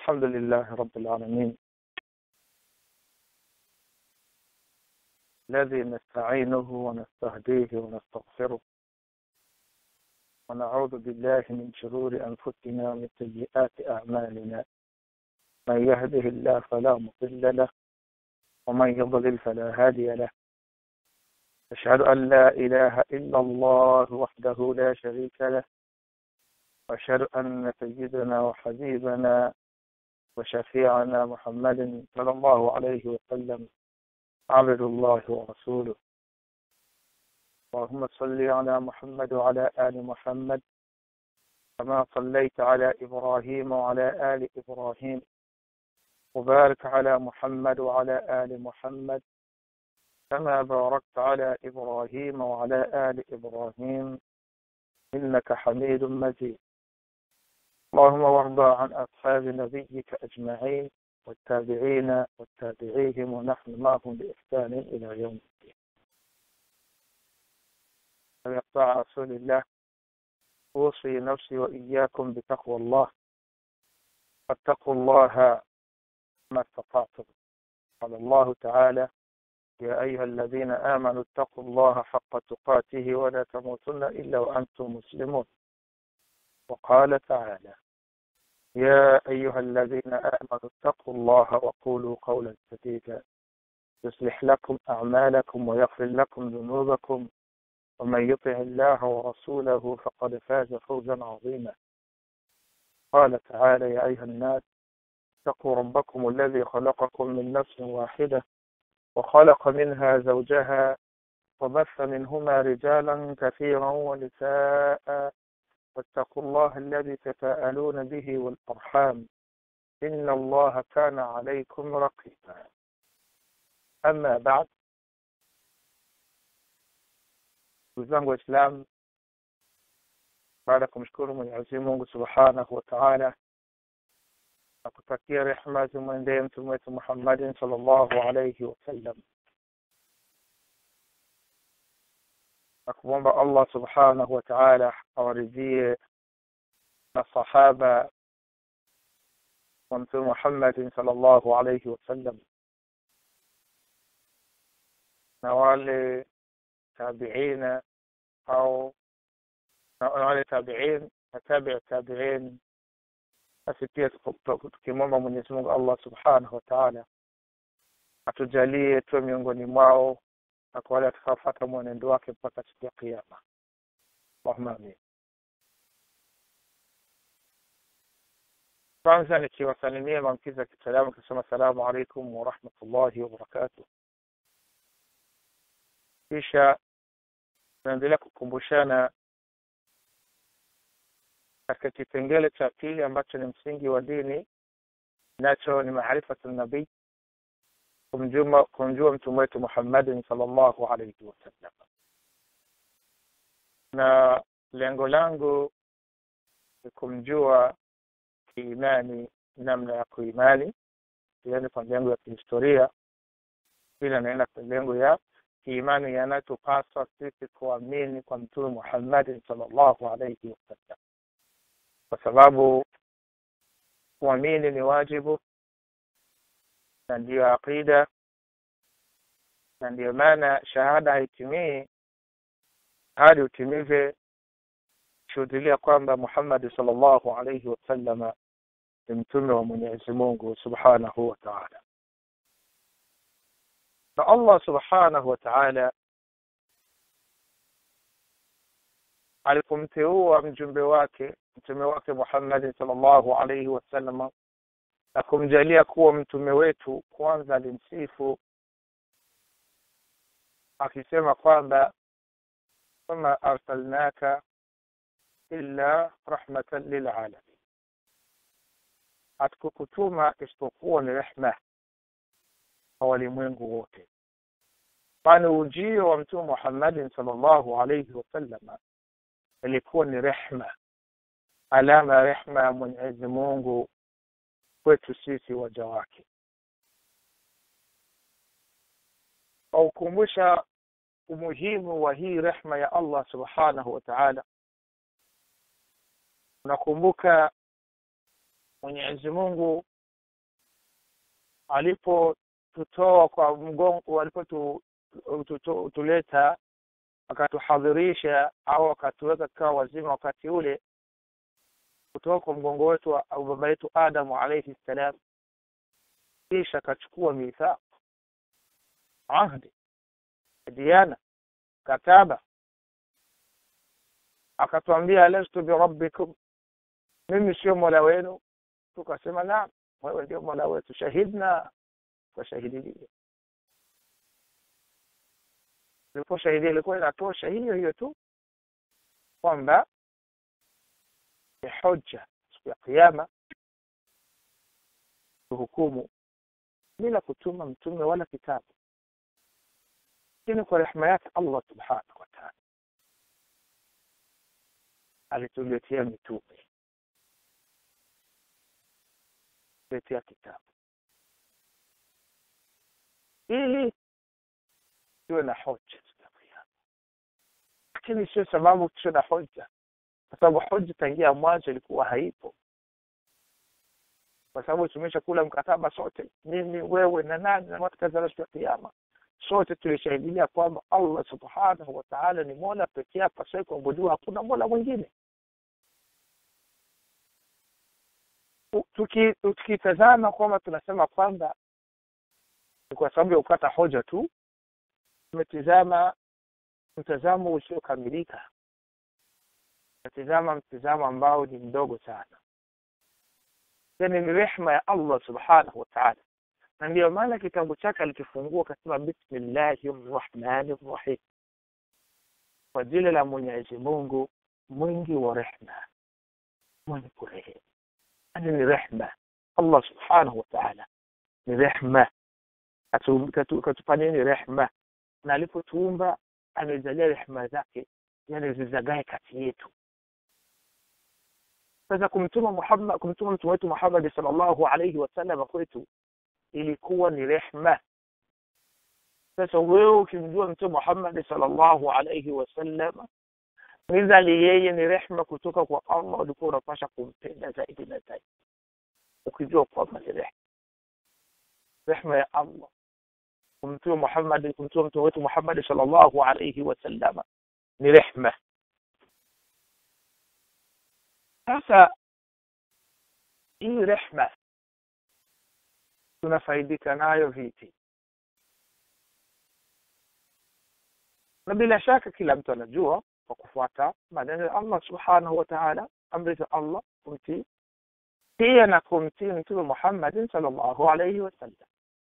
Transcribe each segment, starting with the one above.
الحمد لله رب العالمين الذي نستعينه ونستهديه ونستغفره ونعوذ بالله من شرور أنفسنا ومن سيئات أعمالنا من يهده الله فلا مضل له ومن يضلل فلا هادي له أشهد أن لا إله إلا الله وحده لا شريك له وأشهد أن سيدنا وحبيبنا وشفيعنا محمد صلى الله عليه وسلم عبد الله ورسوله اللهم صل على محمد وعلى آل محمد كما صليت على إبراهيم وعلى آل إبراهيم وبارك على محمد وعلى آل محمد كما باركت على إبراهيم وعلى آل إبراهيم إنك حميد مجيد اللهم وارض عن أصحاب نبيك أجمعين والتابعين والتابعيهم ونحن معهم بإحسان إلى يوم الدين فيقطع رسول الله أوصي نفسي وإياكم بتقوى الله فاتقوا الله ما استطعتم قال الله تعالى يا أيها الذين آمنوا اتقوا الله حق تقاته ولا تموتن إلا وأنتم مسلمون وقال تعالى يا أيها الذين آمنوا اتقوا الله وقولوا قولا سديدا يصلح لكم أعمالكم ويغفر لكم ذنوبكم ومن يطع الله ورسوله فقد فاز فوزا عظيما قال تعالى يا أيها الناس اتقوا ربكم الذي خلقكم من نفس واحدة وخلق منها زوجها وبث منهما رجالا كثيرا ونساء واتقوا الله الذي تساءلون به والأرحام إن الله كان عليكم رقيبا أما بعد ndugu zangu waislamu baada ya kumshukuru mwenyezi mungu subhanahu wa taala na kutakia rehma zimwendee mtume wetu muhammadin sal llahu alaihi wasallam na kumwomba allah subhanahu wa taala awaridhie masahaba wa mtume muhammadin sal llahu alaihi wasallam na wale tabiina au na wale tabiin na tabi tabiin basi pia tukimwomba mwenyezi mungu allah subhanahu wa taala atujalie tuwe miongoni mwao na kwa wale watakaofata mwenendo wake mpaka siku ya kiama allahuma amin kwanza nikiwasalimia maamkizi ya kisalamu kisema assalamu alaikum warahmatullahi wabarakatuh kisha tunaendelea kukumbushana katika kipengele cha pili ambacho ni msingi wa dini nacho ni maarifatu nabii kumjua kumjua mtume wetu muhammadin salllahu alaihi wasallam na lengo langu ni kumjua kiimani namna ya kuimani yani kwa lengo ya kihistoria pili anaenda kwa lengo ya kiimani yanayotupaswa sisi kuamini kwa mtume muhammadin salllahu alaihi wasallam kwa sababu kuamini ni wajibu na ndiyo aqida na ndiyo maana shahada haitimii hadi utimize shuhudilia kwamba muhammadi salllahu alaihi wasallama ni mtume wa mwenyezi mungu subhanahu wa taala na allah subhanahu wa taala alipomteua mjumbe wake mtume wake muhammadin salllahu alaihi wasallam na kumjalia kuwa mtume wetu kwanza alimsifu akisema kwamba wama arsalnaka illa rahmatan lilalamin hatukukutuma isipokuwa ni rehma kwa walimwengu wote kwani ujio wa mtume muhammadin salllahu alaihi wasallama ilikuwa ni rehma alama ya rehma ya mwenyezi mungu kwetu sisi waja wake aukumbusha umuhimu wa hii rehma ya allah subhanahu wa taala unakumbuka mwenyezi mungu alipotutoa kwa mgongo walipotuleta akatuhadhirisha au akatuweka katika wazima wakati ule kutoka kwa mgongo wetu au baba yetu adamu alaihi ssalam kisha akachukua mithaq ahdi diana kataba akatwambia lastu birabbikum mimi sio mola wenu tukasema naam wewe ndio mola wetu shahidna tukashahidilia iliposhahidia ilikuwa inatosha hiyo hiyo tu kwamba ni hoja siku ya kiama kuhukumu bila kutuma mtume wala kitabu lakini kwa rehema yake allah subhanahu wa taala alituletea mitume letea kitabu ili tuwe na hoja lakini sio sababu tuwe na hoja kwa sababu hoja tangia mwanzo ilikuwa haipo kwa sababu tumesha kula mkataba sote mimi wewe na nani na watu kadhaa siku ya kiyama sote tulishahidilia kwamba allah subhanahu wa taala ni mola pekee yake pasai kuabudiwa hakuna mola mwingine tukitazama tuki kwamba tunasema kwamba ni kwa sababu ya kukata hoja tu tumetizama mtazamo usiokamilika natizama mtizamo ambao ni mdogo sana yani ni rehma ya allah subhanahu wa taala na ndiyo maana kitabu chake alikifungua akasema bismillahi rrahmani rrahim kwa jina la mwenyezi mungu mwingi wa rehma mwenye kurehemu yani ni rehma allah subhanahu wa taala ni rehma katupa nini rehma na alipotuumba amejalia rehma zake yani zizagae kati yetu sasa kumtuma muhammad kumtuma mtume wetu muhammadi salllahu alaihi wasallam kwetu ilikuwa ni rehma sasa wewe ukimjua mtume muhammadi salllahu alaihi wasallam nizali yeye ni rehma kutoka kwa allah ulikuwa unapasha kumpenda zaidi na zaidi ukijua kwamba ni rehma rehma ya allah kumtuma muhammadi kumtuma mtume wetu muhammadi salllahu alaihi wasallama ni rehma sasa hii rehma tunafaidika nayo vipi na bila shaka kila mtu anajua kwa kufuata maneno ya allah subhanahu wa taala amri za allah kumtii pia na kumtii mtume muhammadin salllahu alaihi wasallam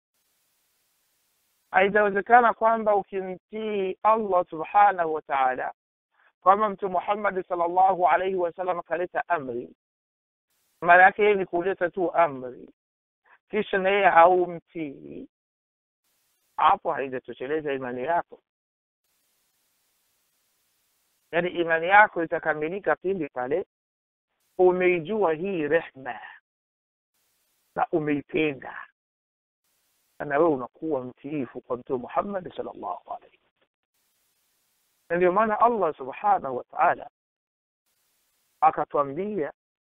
haitawezekana kwamba ukimtii allah subhanahu wa taala kwamba mtume muhammadi salllahu alaihi wasallam akaleta amri maana yake yeye ni kuleta tu amri kisha na yeye haumtii hapo haijatosheleza imani yako yaani imani yako itakamilika pindi pale umeijua hii rehma na umeipenda na wewe unakuwa mtiifu kwa mtume muhammadi salllahu alaihi na ndio maana allah subhanahu wa taala akatwambia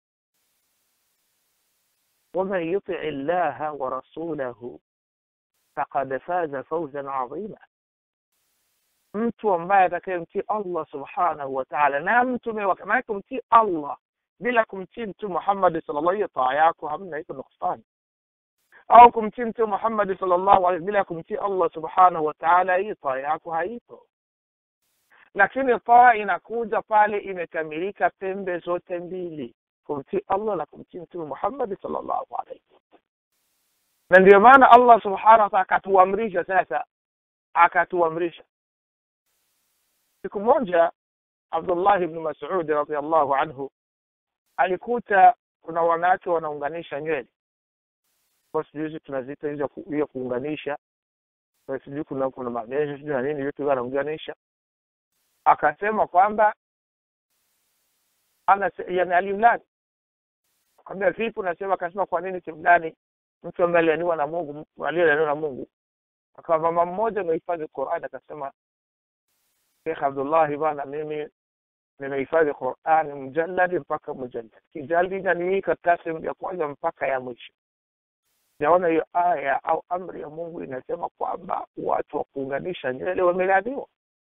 waman yutii llaha wa rasulahu faqad faza fauzan adhima mtu ambaye atakayemtii allah subhanahu wa taala na mtume wake maanake kumtii allah bila kumtii mtume muhammadi salllah hiyo taa yako hamna iko nuksani au kumtii mtume muhammadi salllahu alaihi bila kumtii allah subhanahu wa taala hii taa yako haipo lakini taa inakuja pale imekamilika pembe zote mbili kumtii allah na kumtii mtume muhammadi salllahu alaihi na ndio maana allah subhanahu wataala akatuamrisha sasa akatuamrisha siku moja abdullahi bnu masudi radiallahu anhu alikuta kuna wanawake wanaunganisha nywele kwa sijui hizi tunaziita hizo hiyo kuunganisha sijui kuna kuna magesho sijui na nini vitu wanaunganisha akasema kwamba ana yani alimlani akamwambia vipi unasema akasema kwa nini simlani mtu ambaye alianiwa na mungu aliyelaniwa na mungu akawa mama mmoja amehifadhi qurani akasema shekh abdullahi bana mimi nimehifadhi qurani mjalladi mpaka mujallad kijaldida ni hii karatasi ya kwanza mpaka ya mwisho sijaona hiyo aya au amri ya mungu inasema kwamba watu wa kuunganisha nywele wamelaaniwa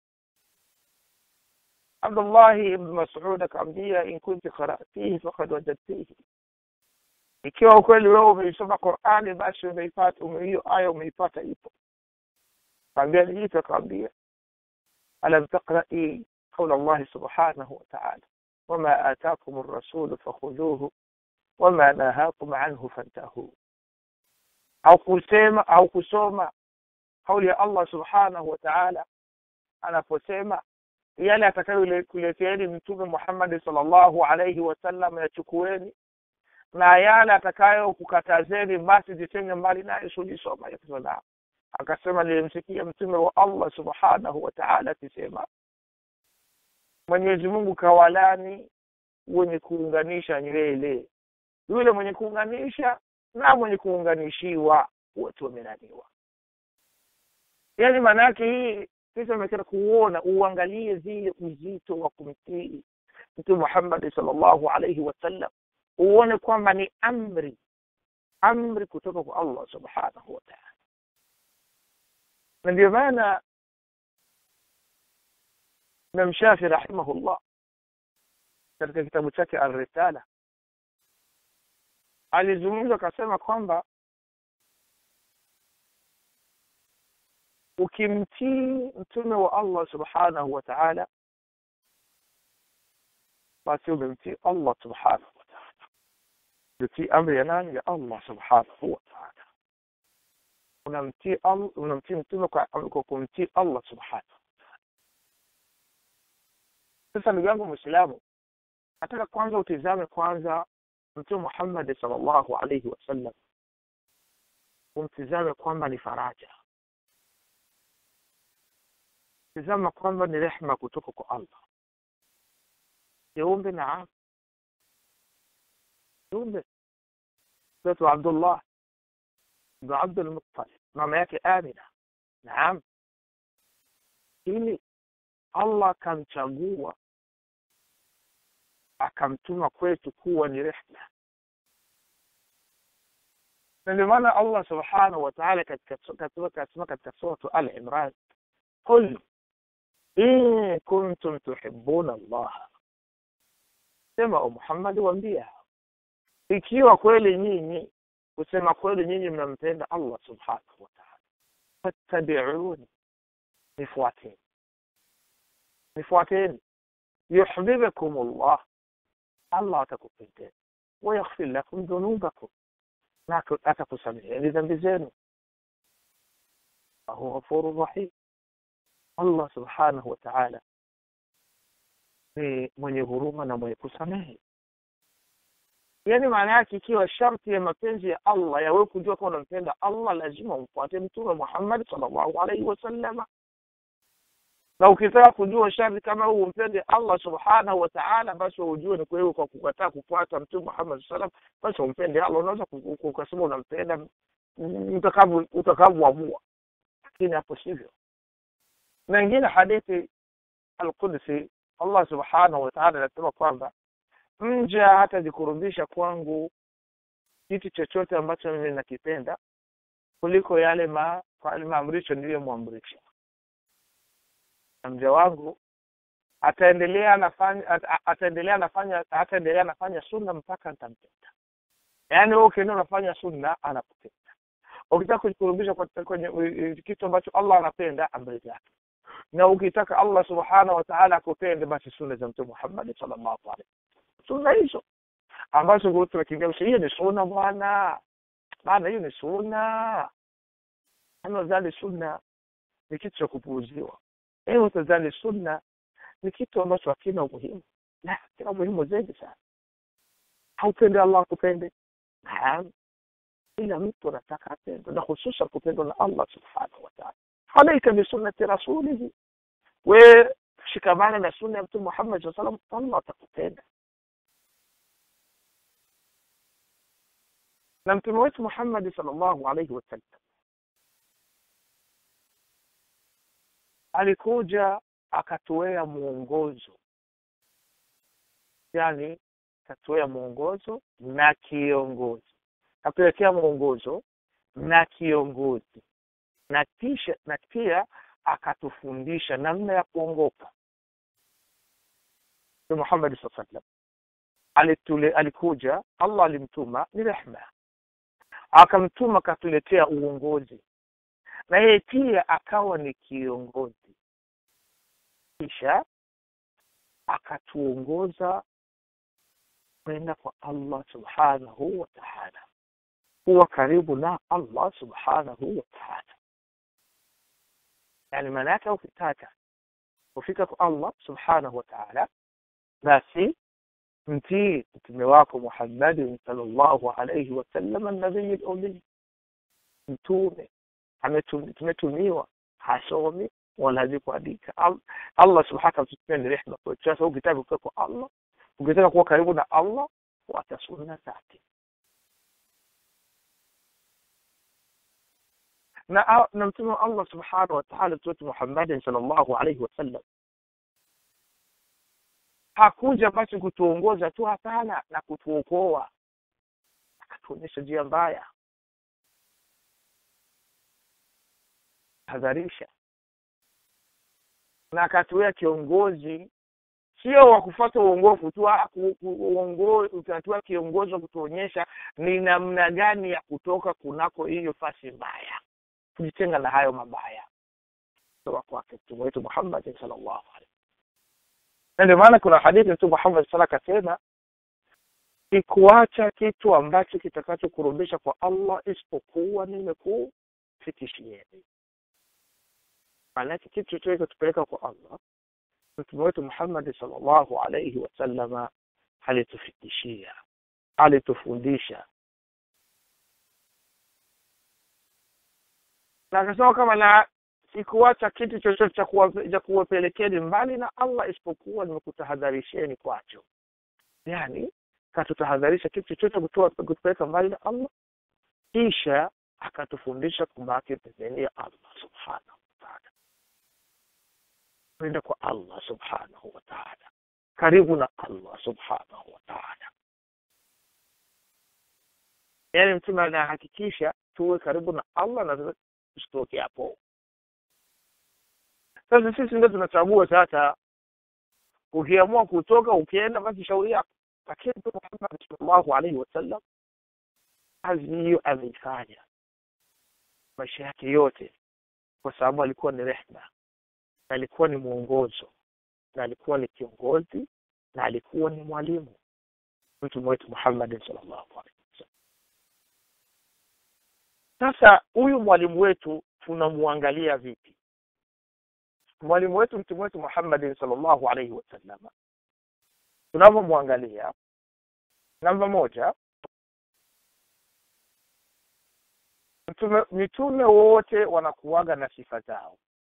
abdullahi ibn masud akaambia in kunti qaratihi fakad wajadtihi ikiwa ukweli wewe umeisoma qurani basi umeipata hiyo aya umeipata ipo kaambia nijitu akaambia alam taqrai qaula llahi subhanahu wataala wama atakum rasulu fakhudhuhu wama nahakum anhu fantahuu au kusema au kusoma kauli ya allah subhanahu wa taala anaposema yale atakayokuleteeni mtume muhammadi salllahu alaihi wasallam yachukueni na yale atakayokukatazeni basi jitenge mbali naye sulisoma yakisema akasema nilimsikia mtume wa allah subhanahu wa taala akisema mwenyezi mungu kawalani wenye kuunganisha nywele yule mwenye kuunganisha na mwenye kuunganishiwa wote wamelaniwa yaani maana yake hii sisi ameketa kuona uangalie zile uzito wa kumtii mtume muhammadi salllahu alaihi wasallam uone kwamba ni amri amri kutoka kwa allah subhanahu wataala na ndio maana imam shafi rahimahullah katika kitabu chake alrisala alizungumza akasema kwamba ukimtii mtume wa allah subhanahu wa taala basi umemtii allah subhanahu wa taala utii amri ya nani ya allah subhanahu wa taala unamtii unamtii mtume kwa kumtii allah subhanahu sasa ndugu yangu mwislamu nataka kwanza utizame kwanza mtume muhammadi salllahu alaihi wasallam umtizame kwamba ni faraja tizama kwamba ni rehma kutoka kwa allah kiumbe naam kiumbe mtoto abdullah bnu abdulmuttalib mama yake amina naam ili allah akamchagua akamtuma kwetu kuwa ni rehma na ndio maana allah subhanahu wa taala kasema katika suratu al imran qul in kuntum tuhibuna allaha sema o muhammadi wambia ikiwa kweli nyinyi kusema kweli nyinyi mnampenda allah subhanahu wa taala fattabiuni nifuateni nifuateni yuhbibukum llah allah atakupendeni wayaghfir lakum dhunubakum na atakusameheni dhambi zenu wahu ghafuru rahim allah subhanahu wa taala ni mwenye huruma na mwenye kusamehe yaani maana yake ikiwa sharti ya mapenzi ya allah yawe kujua kama unampenda allah lazima umfuate mtume muhammad salllahu alaihi wasallama na ukitaka kujua sharti kama huu umpende allah subhanahu wa taala basi ujue ni kwewe kwa kukataa kufuata mtume muhammad saa salam basi umpende allah unaweza ukasema unampenda utakavyoamua lakini hapo sivyo na ingine hadithi alqudsi allah subhanahu wa taala anasema kwamba mja hatajikurubisha kwangu kitu chochote ambacho mimi nakipenda kuliko yale ma maamrisho niliyomwamrisha na mja wangu ataendelea anafanya ataendelea anafanya ataendelea anafanya sunna mpaka nitampenda yaani wewe ukienda unafanya sunna anakupenda ukitaka kujikurubisha kwenye kitu ambacho allah anapenda amri zake na ukitaka allah subhanahu wa taala akupende basi sunna za mtume muhammadi salllahu alaihi sunna hizo ambazo tunakimbia hiyo ni sunna bwana bana hiyo ni sunna anadhani sunna ni kitu cha kupuuziwa ewe utadhani sunna ni kitu ambacho hakina umuhimu la kina umuhimu zaidi sana haupende allah akupende naam ila mtu anataka apendwe na hususan kupendwa na allah subhanahu wataala alaika bisunnati rasulihi we shikamana na sunna ya mtume muhammad saa salam allah atakupenda na mtume wetu muhammadi salllahu alaihi wasallam alikuja akatuwea mwongozo yani akatuwea mwongozo na kiongozi akatuwekea mwongozo na kiongozi na kisha na pia akatufundisha namna ya kuongoka Mtume Muhammad sallallahu alaihi wasallam alitule alikuja Allah alimtuma ni rehma akamtuma akatuletea uongozi na yeye pia akawa ni kiongozi kisha akatuongoza kwenda kwa Allah subhanahu wa ta'ala kuwa karibu na Allah subhanahu wa ta'ala yani maana yake ukitaka kufika kwa Allah subhanahu wa ta'ala basi mtii mtume wako Muhammad sallallahu alayhi wasallam an-nabiy al-ummi mtume tumetumiwa hasomi wala hajui kuandika Allah subhanahu wa ta'ala ni rehema kwa sasa ukitaka kufika kwa Allah ukitaka kuwa karibu na Allah fuata sunna zake na na mtume wa Allah subhanahu wa ta'ala mtume Muhammad sallallahu alayhi wasallam hakuja basi kutuongoza tu hapana na kutuokoa akatuonyesha njia mbaya hadharisha na akatuwea kiongozi sio wa kufuata uongofu tu uongozi kiongozi wa kutuonyesha ni namna gani ya kutoka kunako hiyo fasi mbaya kujitenga na hayo mabaya kutoka kwake mtume wetu Muhammad sallallahu alaihi na ndio maana kuna hadithi mtume Muhammad sallallahu akasema sikuacha kitu ambacho kitakachokurudisha kwa Allah isipokuwa nimekufikishieni maanake kitu chochote kitupeleka kwa Allah mtume wetu Muhammad sallallahu alaihi wasallama alitufikishia alitufundisha na akasema kama na sikuacha kitu chochote cha kuwapelekeni mbali na Allah isipokuwa nimekutahadharisheni kwacho yani katutahadharisha kitu chochote kutoa kutupeleka mbali na Allah kisha akatufundisha kubaki pembeni ya Allah subhanahu wa ta'ala kwenda kwa Allah subhanahu wa ta'ala karibu na Allah subhanahu wa ta'ala yani mtume anahakikisha tuwe karibu na Allah na tusitoke hapo sasa sisi ndio tunachagua sasa ukiamua kutoka ukienda basi shauri yako lakini mtume Muhammad sallallahu alaihi wasallam kazi hiyo ameifanya maisha yake yote kwa sababu alikuwa ni rehma na alikuwa ni mwongozo na alikuwa ni kiongozi na alikuwa ni mwalimu mtume wetu Muhammad sallallahu alaihi wasallam sasa huyu mwalimu wetu tunamwangalia vipi mwalimu wetu mtume wetu Muhammad sallallahu alaihi wasallam tunavyomwangalia namba moja mtume mitume wote wanakuwaga na sifa zao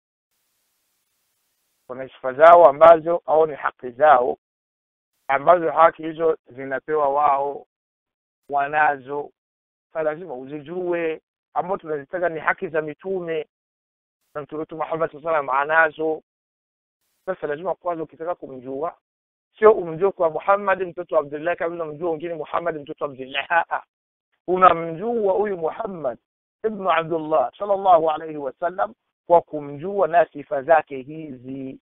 kuna sifa zao ambazo au ni haki zao ambazo haki hizo zinapewa wao wanazo sa lazima uzijue ambao tunazitaka ni haki za mitume na mtume wetu Muhammad sallallahu alaihi wasallam anazo sasa lazima kwanza ukitaka kumjua sio umjue kwa Muhammad mtoto wa Abdullah kama unamjua wengine Muhammad mtoto wa Abdullah unamjua huyu Muhammad ibn Abdullah sallallahu alaihi wasallam kwa kumjua na sifa zake hizi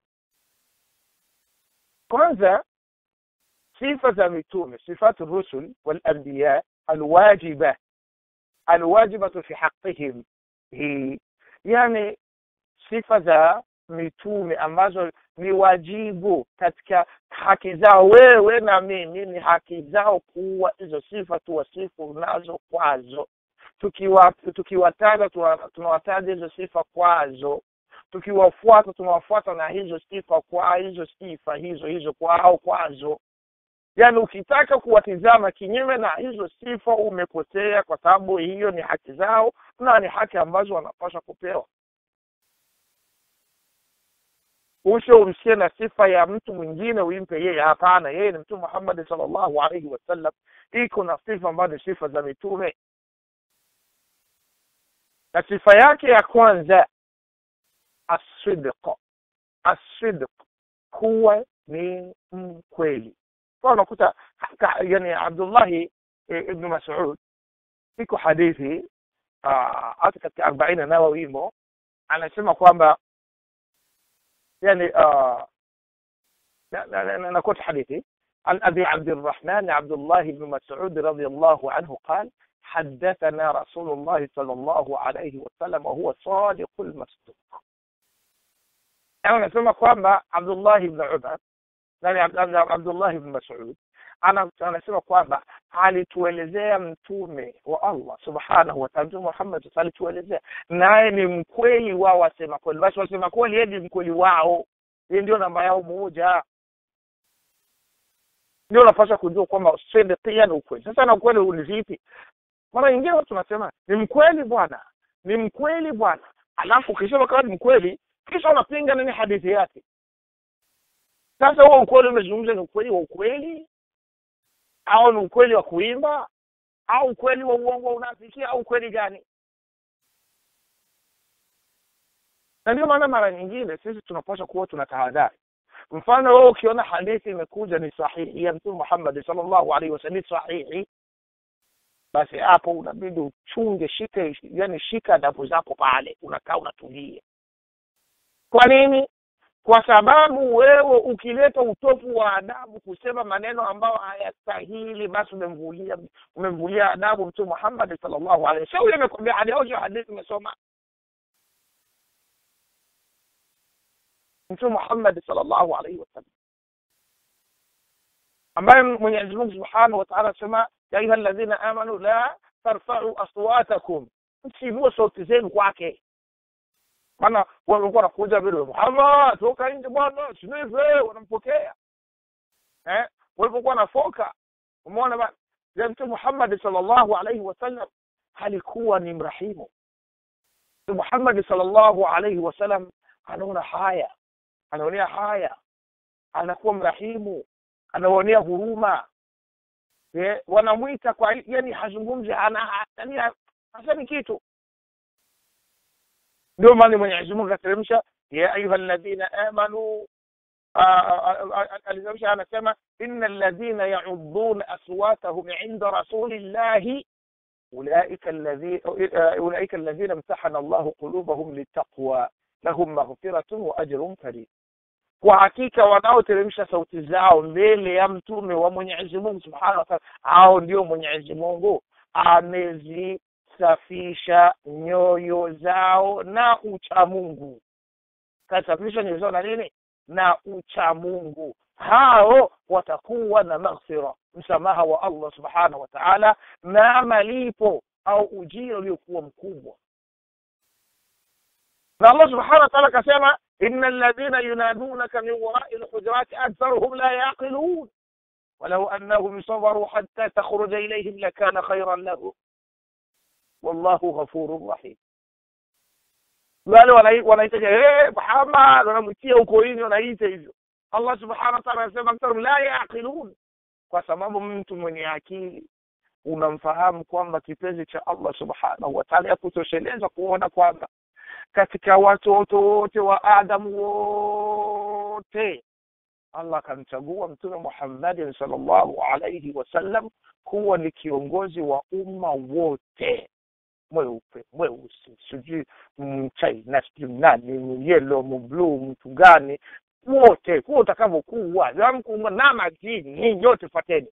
kwanza sifa za mitume sifatu rusul wal anbiya alwajiba alwajibatu fi haqqihim hii yani sifa za mitume ambazo ni wajibu katika haki zao wewe na mimi ni haki zao kuwa hizo sifa tuwasifu nazo kwazo tukiwa tukiwataja tunawataja hizo sifa kwazo tukiwafuata tunawafuata na hizo sifa kwa hizo sifa hizo hizo kwao kwazo yaani ukitaka kuwatizama kinyume na hizo sifa umepotea kwa sababu hiyo ni haki zao na ni haki ambazo wanapaswa kupewa usho umsie na sifa ya mtu mwingine uimpe yeye hapana yeye ni mtume Muhammad sallallahu alaihi wasallam iko na sifa ambazo ni sifa za mitume na sifa yake ya kwanza asidq asidq kuwa ni mkweli kwa unakuta yani Abdullahi ibn Mas'ud iko hadithi hata katika arobaini nawawi imo anasema kwamba yani نقول حديثي عن أبي عبد الرحمن عبد الله بن مسعود رضي الله عنه قال حدثنا رسول الله صلى الله عليه وسلم وهو صادق المصدوق أنا نسمى kwamba Abdullah ibn Umar nani Abdullah ibn Mas'ud anasema kwamba alituelezea mtume wa Allah subhanahu wa ta'ala mtume Muhammad alituelezea naye ni mkweli wao wasema kweli basi wasema kweli yeye ni mkweli wao yeye ndio namba yao moja ndio unapaswa kujua kwamba sidikia ni ukweli sasa na ukweli ni vipi mara nyingine watu wanasema ni mkweli bwana ni mkweli bwana alafu ukisema kama ni mkweli kisha unapinga nini hadithi yake sasa huo ukweli umezungumza ni ukweli wa ukweli au ni ukweli wa kuimba au ukweli wa uongo unafikia au ukweli gani na ndio maana mara nyingine sisi tunapaswa kuwa tuna tahadhari mfano wewe ukiona hadithi imekuja ni sahihi ya mtume Muhammad sallallahu alaihi wasallam sahihi basi hapo unabidi uchunge shike yani shika adabu zako pale unakaa unatulia kwa nini kwa sababu wewe ukileta utofu wa adabu kusema maneno ambayo hayastahili basi umemvulia umemvulia adabu mtume Muhammad sallallahu alaihi wasallam yule amekwambia hadithi hadithi umesoma mtume Muhammad sallallahu alaihi wasallam ambaye Mwenyezi Mungu Subhanahu wa Ta'ala anasema ya ayuha alladhina amanu la tarfa'u aswatakum msiinue sauti zenu kwake maana walikuwa wanakuja vile Muhammad toka nje bwana sinive wanampokea eh walipokuwa nafoka umeona bana ya mtume Muhammad sallallahu alaihi wasallam alikuwa ni mrahimu Muhammad sallallahu alaihi wasallam anaona haya anaonea haya anakuwa mrahimu anaonea huruma eh, wanamwita kwa yani hazungumzi ana yani hasemi kitu ndio maana Mwenyezi Mungu akateremsha ya ayuha alladhina amanu alizamsha anasema inna alladhina ya'udduna aswatahum 'inda rasulillahi أولئك الذين أولئك الذين امتحن الله قلوبهم للتقوى lahum maghfiratun wa ajrun karim kwa hakika wanaoteremsha sauti zao mbele ya mtume wa Mwenyezi Mungu Subhanahu wa Ta'ala hao ndio Mwenyezi Mungu amezisafisha nyoyo zao na ucha Mungu kasafisha nyoyo zao na nini na ucha Mungu hao watakuwa na maghfira msamaha wa Allah Subhanahu wa Ta'ala na malipo au ujira uliokuwa mkubwa na Allah subhanahu wa ta'ala akasema inna alladhina yunadunaka min wara'i alhujurati aktharuhum la yaqilun ولو أنهم صبروا حتى تخرج إليهم لكان خيرا لهم والله غفور رحيم wale wanaita eh Muhammad wanamtia huko nini wanaita hivyo Allah subhanahu wa ta'ala anasema aktharuhum la yaqilun kwa sababu mtu mwenye akili unamfahamu kwamba kipenzi cha Allah subhanahu wa ta'ala yakutosheleza kuona kwamba katika watoto wote wa Adamu wote Allah akamchagua mtume Muhammad sallallahu alayhi wasallam kuwa ni kiongozi wa umma wote mweupe mweusi sijui mchina sijui nani yellow mbluu mtu gani wote kuwa utakavyokuwa na majini yote fateni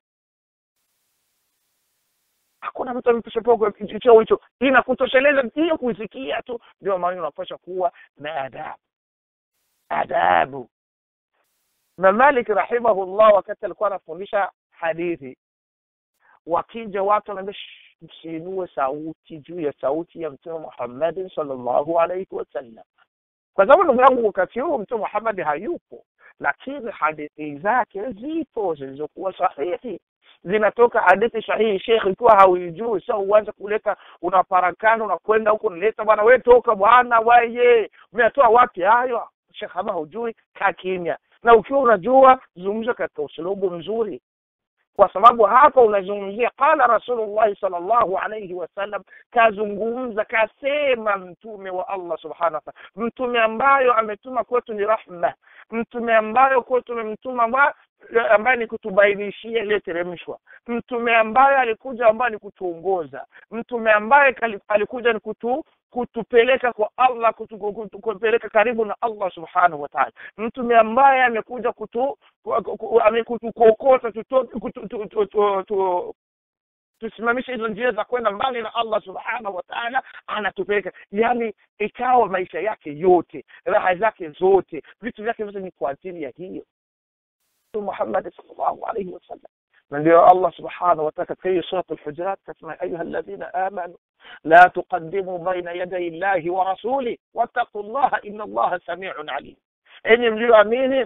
hakuna mtu amepewa cheo hicho inakutosheleza hiyo kuisikia tu ndio maana unapaswa kuwa na adabu adabu na Malik rahimahullah wakati alikuwa anafundisha hadithi wakija watu wanaambia msiinue sauti juu ya sauti ya mtume Muhammad sallallahu alaihi wasallam kwa sababu ndugu yangu wakati huo mtume Muhammad hayupo lakini hadithi zake zipo zilizokuwa sahihi zinatoka hadithi sahihi shekh ikiwa hauijui sasa uanze kuleta unaparakana unakwenda huko unaleta bwana we toka bwana waye umetoa wapi hayo shekh kama hujui kaa kimya na ukiwa unajua zungumza katika usulubu mzuri kwa sababu hapa unazungumzia qala rasulullah sallallahu alayhi wasallam kazungumza kasema mtume wa Allah subhanahu wa ta'ala mtume ambayo ametuma kwetu ni rahma mtume ambayo kwetu tumemtuma ambaye ni kutubainishia iliyoteremshwa mtume ambaye alikuja ambaye ni kutuongoza mtume ambaye kali- alikuja ni kutu kutupeleka kwa allah kutu- kutu- kutupeleka karibu na allah subhanahu wa taala mtume ambaye amekuja kutu ku- ku- ame- kutukokota tutoke kutu- tu- tu- tu- tu- tusimamishe hizo njia za kwenda mbali na allah subhanahu wa taala anatupeleka yani ikawa maisha yake yote raha zake zote vitu vyake vyote ni kwa ajili ya hiyo Mtume muhammadi salllahu alaihi wasallam na ndio allah subhanahu wataala katika hiyo surat lhujurat kasema ayuha alladhina amanu la tuqadimu baina yaday llahi wa rasuli wattaqu llaha ina allaha samiun alim enyi mlioamini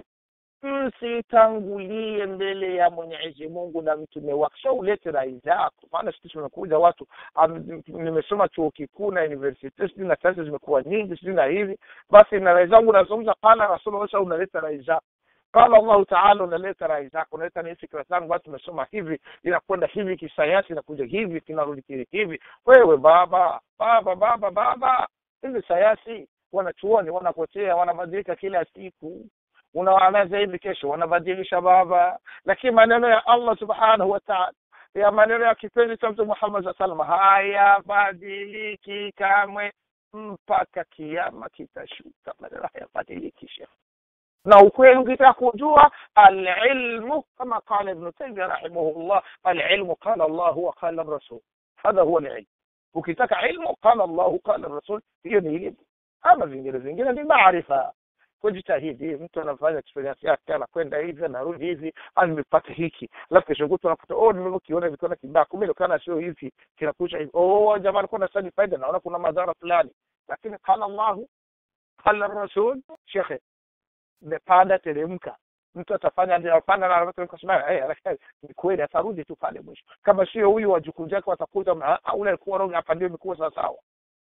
msitangulie mbele ya mwenyezi mungu na mtume wake sio ulete rai zako maana siku tumekuja watu am, nimesoma chuo kikuu na university sijui na sayansi zimekuwa nyingi sijui na hivi basi na rai zangu unazungumza qala rasulullah sasa unaleta rai zako qala allahu taala unaleta rai zako unaleta ni fikra zangu basi tumesoma hivi inakwenda hivi kisayansi inakuja hivi kinarudi kile hivi wewe baba baba baba baba hivi sayansi wanachuoni wanapotea wanabadilika kila siku unawaanza hivi kesho wanabadilisha baba lakini maneno ya allah subhanahu wa taala ya maneno ya kipenzi cha mtume muhammad saa salam hayabadiliki kamwe mpaka kiama kitashuka maneno hayabadiliki shekh na ukweli ukitaka kujua alilmu kama qala ibnu taimia rahimahullah alilmu qala llahu wa qala rasul hadha huwa lilmu ukitaka ilmu qala llahu qala rasul hiyo ni elimu ama vingine vingine ni maarifa kujitahidi mtu anafanya experience yake anakwenda hivi anarudi hivi au nimepata hiki alafu kesho kutu anakuta oh nimekiona vikiona kibaya kumbe kana sio hivi kinakucha hivi oh jamaa alikuwa na study faida naona kuna madhara fulani lakini qala llahu qala rasul shekhe imepanda teremka mtu atafanya ndio apanda na anateremka sema eh lakini ni kweli atarudi tu pale mwisho kama sio huyu wajukuu zake watakuja "Ah, ah, ule alikuwa wrong hapa ndio imekuwa sawa sawa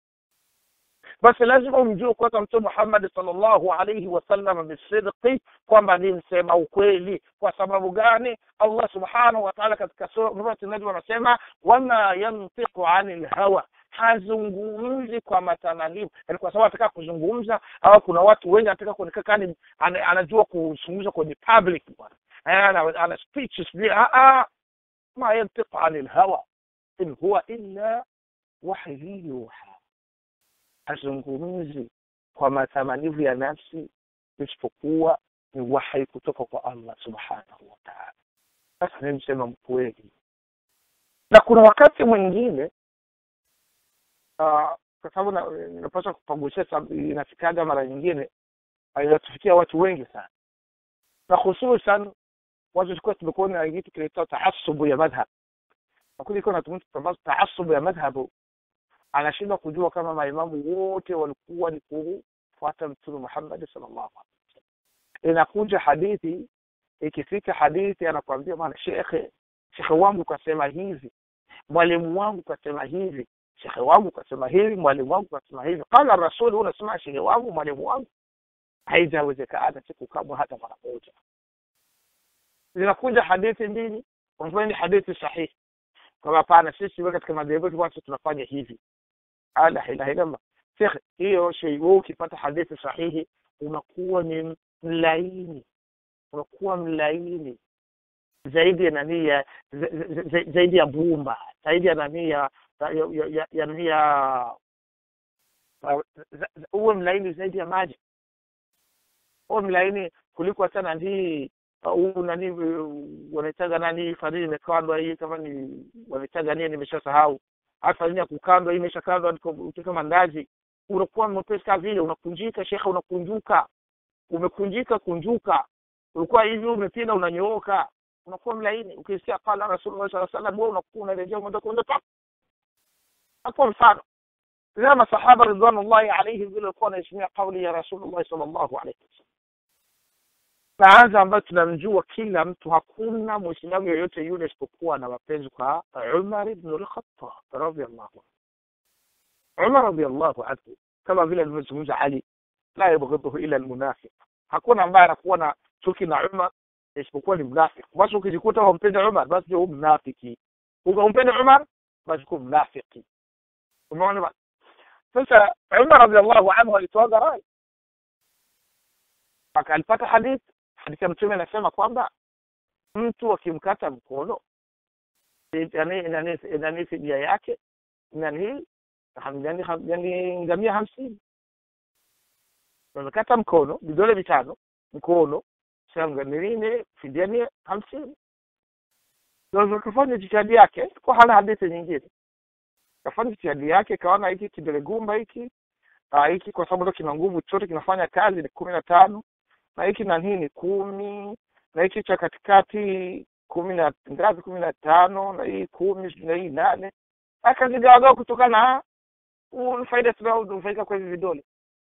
basi lazima umjue kwanza mtume muhammadi salllahu alaihi wasallam bisidqi kwamba ni msema ukweli kwa sababu gani allah subhanahu wa taala katika surati najm anasema wama yantiqu ani lhawa hazungumzi kwa matananivu yani kwa sababu anataka kuzungumza au kuna watu wengi anataka kuonekana kani ana- anajua kuzungumza kwenye public bwana Eh, ana, ana speeches vile ah, ah. ma yantiqu ani lhawa in huwa illa wahyu yuha hazungumzi kwa matamanivu ya nafsi isipokuwa ni wahai kutoka kwa allah subhanahu wa taala sasa ni msema mkweli na kuna wakati mwingine uh, kwa sababu na- napaswa kupagusia sababu inafikaga mara nyingine uh, inatufikia watu wengi sana na hususan watu tulikuwa tumekuwa na kitu kinaitwa taasubu ya madhhab nakuja ikuwa natumia taasubu ya madhhabu anashindwa kujua kama maimamu wote walikuwa ni kufuata mtume muhammadi sallallahu alaihi wasallam inakuja hadithi ikifika hadithi anakuambia bwana shekhe shekhe wangu kasema hivi mwalimu wangu kasema hivi shekhe wangu kasema hivi mwalimu wangu kasema hivi qala rasuli unasema shekhe wangu mwalimu wangu haijawezekana siku kamwe hata mara moja zinakuja hadithi mbili unafanya ni hadithi sahihi kwamba hapana sisi we katika madhehebu yetu bwana sisi tunafanya hivi Ah, la ilaha illallah shekhe hiyo shei wewe ukipata hadithi sahihi unakuwa ni mlaini unakuwa mlaini zaidi ya nani ya za- za- za- zaidi ya bumba zaidi ya nani ya ya ya- ya- ya nani ya za- za- uwe mlaini zaidi ya maji uwe mlaini kuliko hata nanii huu nani uh, wanaitaga nani farini imekandwa hii kama ni wanaitaga nini nimeshasahau hata farini ya kukandwa hii imeshakandwa niko- kama mandazi unakuwa mwepesi kama vile unakunjika shekhe unakunjuka umekunjika kunjuka ulikuwa hivi umepinda unanyooka unakuwa mlaini ukisikia qala rasulullah saa salam wewe unakuwa unarejea moja kwa moja pa hapo mfano zama masahaba ridwanullahi alaihim vile walikuwa wanaheshimia kauli ya rasulullah sallallahu alaihi wasallam naanza ambayo tunamjua kila mtu hakuna mwislamu yoyote yule isipokuwa na mapenzi kwa umar ibn lkhatab radiallahu anhu umar radiallahu anhu kama vile alivyozungumza ali la yabghidhuhu ila almunafiq hakuna ambaye anakuwa na chuki na umar isipokuwa ni mnafiki basi ukijikuta humpendi umar basi ndio mnafiki ukampendi umar basi kuwa mnafiki umeona bana sasa umar radiallahu anhu alitoaga rai alipata hadithi hadithi ya mtume anasema kwamba mtu akimkata mkono nani fidia yake nani yani ngamia hamsini amekata mkono vidole vitano mkono sanganilini fidia ni hamsini kafanya jitihadi yake kwa hana hadithi nyingine kafanya jitihadi yake kaona hiki kidole gumba hiki hiki kwa sababu ndo kina nguvu chote kinafanya kazi ni kumi na tano na hiki na hii ni kumi na hiki cha katikati kumi na ngapi kumi na tano na hii kumi na hii nane akazigawagawa kutokana na faida tunaonufaika kwa hivi vidole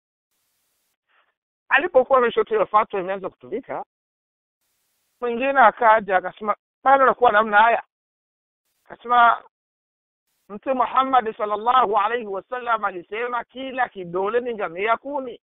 alipokuwa ameshotewa fatwa imeanza kutumika mwingine akaja akasema bado nakuwa namna haya akasema mtume muhammadi salllahu alaihi wasallam alisema kila kidole ni ngamia kumi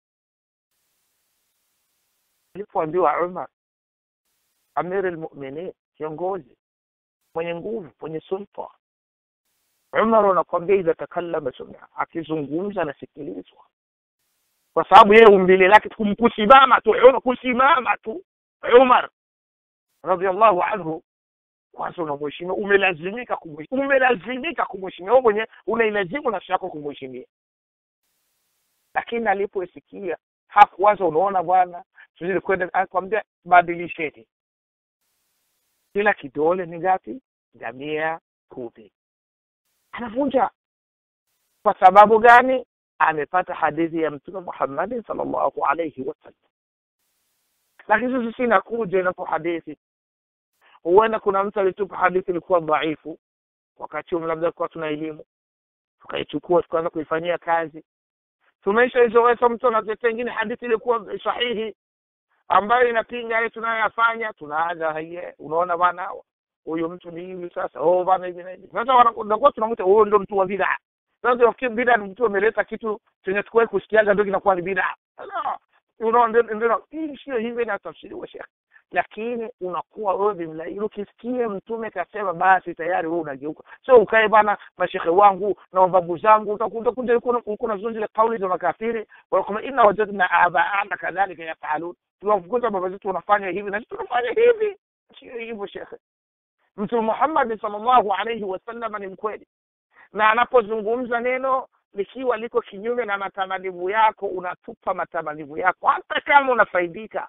alipoambiwa umar amiri lmuminin kiongozi mwenye nguvu mwenye sulta umar anakwambia idha takallama sumia akizungumza anasikilizwa kwa sababu yeye umbile lake kusimama tu kusimama tu umar radiallahu anhu kwanza unamheshimia umelazimika kumheshimia umelazimika kumheshimia wewe mwenyewe unailazimu nafsi yako kumheshimia lakini alipoisikia hakuwaza unaona bwana tuzidi kwenda akwambia badilisheni kila kidole ni ngapi ngamia kumi anavunja kwa sababu gani amepata hadithi ya mtume muhammadin salllahu alaihi wasallam lakini sisi inakuja inapo hadithi huenda kuna mtu alitupa hadithi ilikuwa dhaifu wakati huo labda kuwa tuna elimu tukaichukua tukaanza kuifanyia kazi tumeishaizoesha mtu anatetea ingine hadithi ilikuwa sahihi ambayo inapinga yale tunayoyafanya tunaanza hiye unaona bana huyu mtu ni hivi sasa oh bana hivi na hivi sasa wanakuwa tunamwita huyo ndo mtu wa bidaa sasa tunafikiri bidaa ni mtu ameleta kitu chenye tukuwahi kusikiaga ndio kinakuwa ni bidaa unaona ndio hii sio hivi inatafsiriwa shekhe lakini unakuwa wewe bimlaili ukisikia mtume kasema basi tayari wewe unageuka sio ukae bana mashehe wangu na mababu zangu utakuta kuja uko na zile kauli za makafiri wanasema inna wajadna abaana kadhalika yafalun tunafukuza baba zetu wanafanya hivi na sisi tunafanya hivi sio hivyo shekhe mtume Muhammad sallallahu alaihi wasallam ni mkweli na anapozungumza neno likiwa liko kinyume na matamanivu yako unatupa matamanivu yako hata kama unafaidika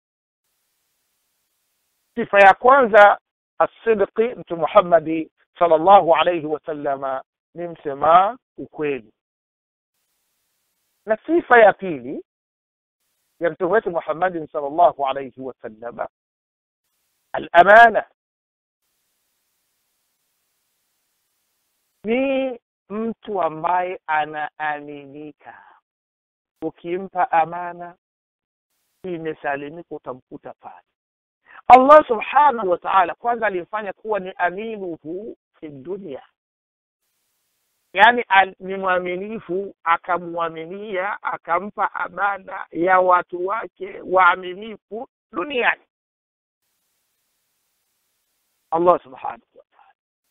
sifa ya kwanza asidqi mtu muhammadi salllahu alaihi wasallama ni msema ukweli na sifa ya pili ya mtume wetu muhammadin salllahu alaihi wasallama alamana ni mtu ambaye anaaminika ukimpa amana imesalimika utamkuta pale allah subhanahu wa taala kwanza alimfanya kuwa ni aminuhu fi dunia yaani ni mwaminifu akamwaminia akampa amana ya watu wake waaminifu duniani allah subhanahu wa taala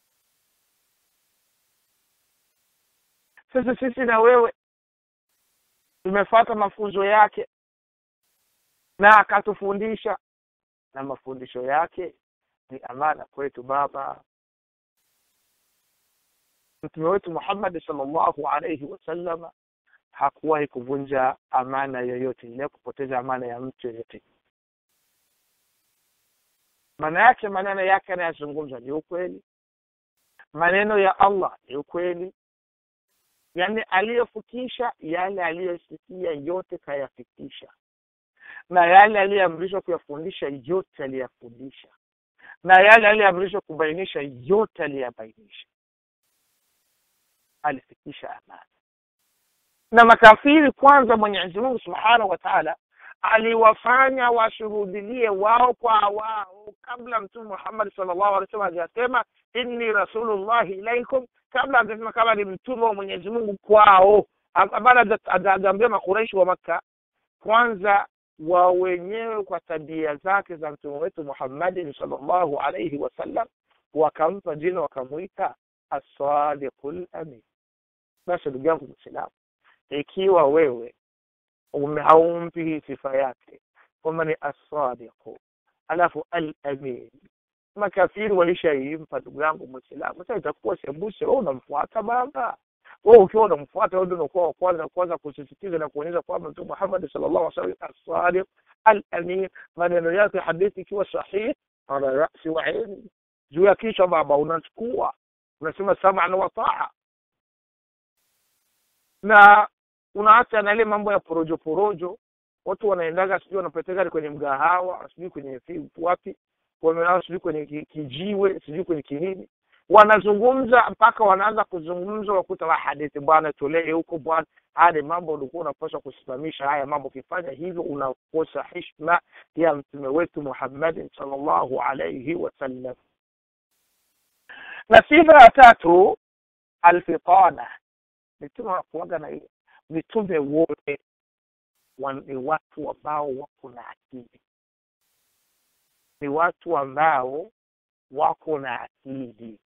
sasa sisi na wewe tumefata mafunzo yake na akatufundisha na mafundisho yake ni amana kwetu baba mtume wetu muhammadi salllahu alaihi wasallama hakuwahi kuvunja amana yoyote ile kupoteza amana ya mtu yoyote maana yake maneno yake anayazungumza ni ukweli maneno ya allah ni ukweli yaani aliyofikisha yale aliyosikia yote kayafikisha na yale aliyeamrishwa kuyafundisha yote aliyafundisha na yale aliyeamrishwa kubainisha yote aliyabainisha alifikisha amana na makafiri kwanza mwenyezi mungu subhanahu wa taala aliwafanya washuhudilie wao kwa wao kabla mtume muhammadi salllahu alih wasallam hajasema inni rasulullahi ilaikum kabla hajasema kama ni mtume wa mwenyezi mungu kwao bado hajaambia makuraishi wa makka kwanza wa wenyewe kwa tabia zake za mtume wetu muhammadin salllahu alaihi wasallam wakampa jina wakamwita assadiqu lamin basi ndugu yangu mwislamu ikiwa wewe haumpi hii sifa yake kwamba ni assadiqu alafu alamin makafiri walishaimpa ndugu yangu mwislamu sasa itakuwa sembuse wewe unamfuata baba wewe ukiwa unamfuata wewe ndio unakuwa wa kwanza kwanza kusisitiza na kuonyesha kwamba mtume Muhammad sallallahu alaihi wasallam as-sadiq al-amin maneno yake hadithi ikiwa sahihi ala rasi wa aini juu ya kichwa baba unachukua unasema sam'an wa ta'a na unaacha na ile mambo ya porojo porojo watu wanaendaga sijui wanapeteka kwenye mgahawa sijui kwenye wapi wamelala sijui kwenye kijiwe sijui kwenye kinini wanazungumza mpaka wanaanza kuzungumza wakuta wa hadithi bwana tolee huko bwana haya mambo ulikuwa unapaswa kusimamisha haya mambo ukifanya hivyo unakosa hishma ya mtume wetu muhammadin salllahu alaihi wasallam na sifa ya tatu alfitana mitume wanakuaga na hiyo mitume wote ni watu ambao wako na akili ni watu ambao wako na akili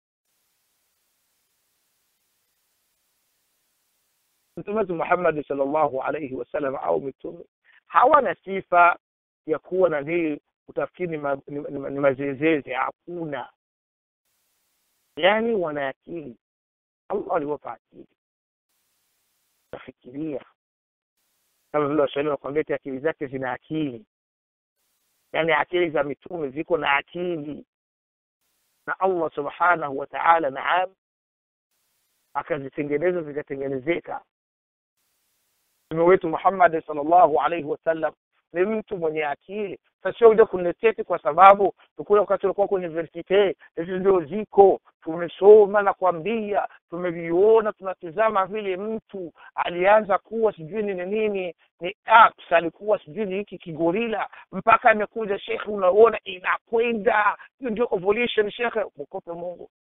mtume wetu muhammadi salllahu alaihi wasallam au mitume hawana sifa ya kuwa na hii utafikiri ni, ma, ni, ni, ni mazezeze hakuna yaani wana akili allah aliwapa akili tafikiria kama vile waswahili wakwambia ti akili zake zina akili yaani akili za mitume ziko na akili na allah subhanahu wa taala naam akazitengeneza zikatengenezeka mtume wetu muhammadi salllahu alaihi wasallam ni mtu mwenye akili sasio kuja kunileteti kwa sababu tukule wakati ulikuwa kwenye universite hizi ndio ziko tumesoma na kwambia tumeviona tunatizama vile mtu alianza kuwa sijui nini nini ni apps alikuwa sijui ni hiki kigorila mpaka amekuja shekhe unaona inakwenda hiyo ndio evolution shekhe mkope mungu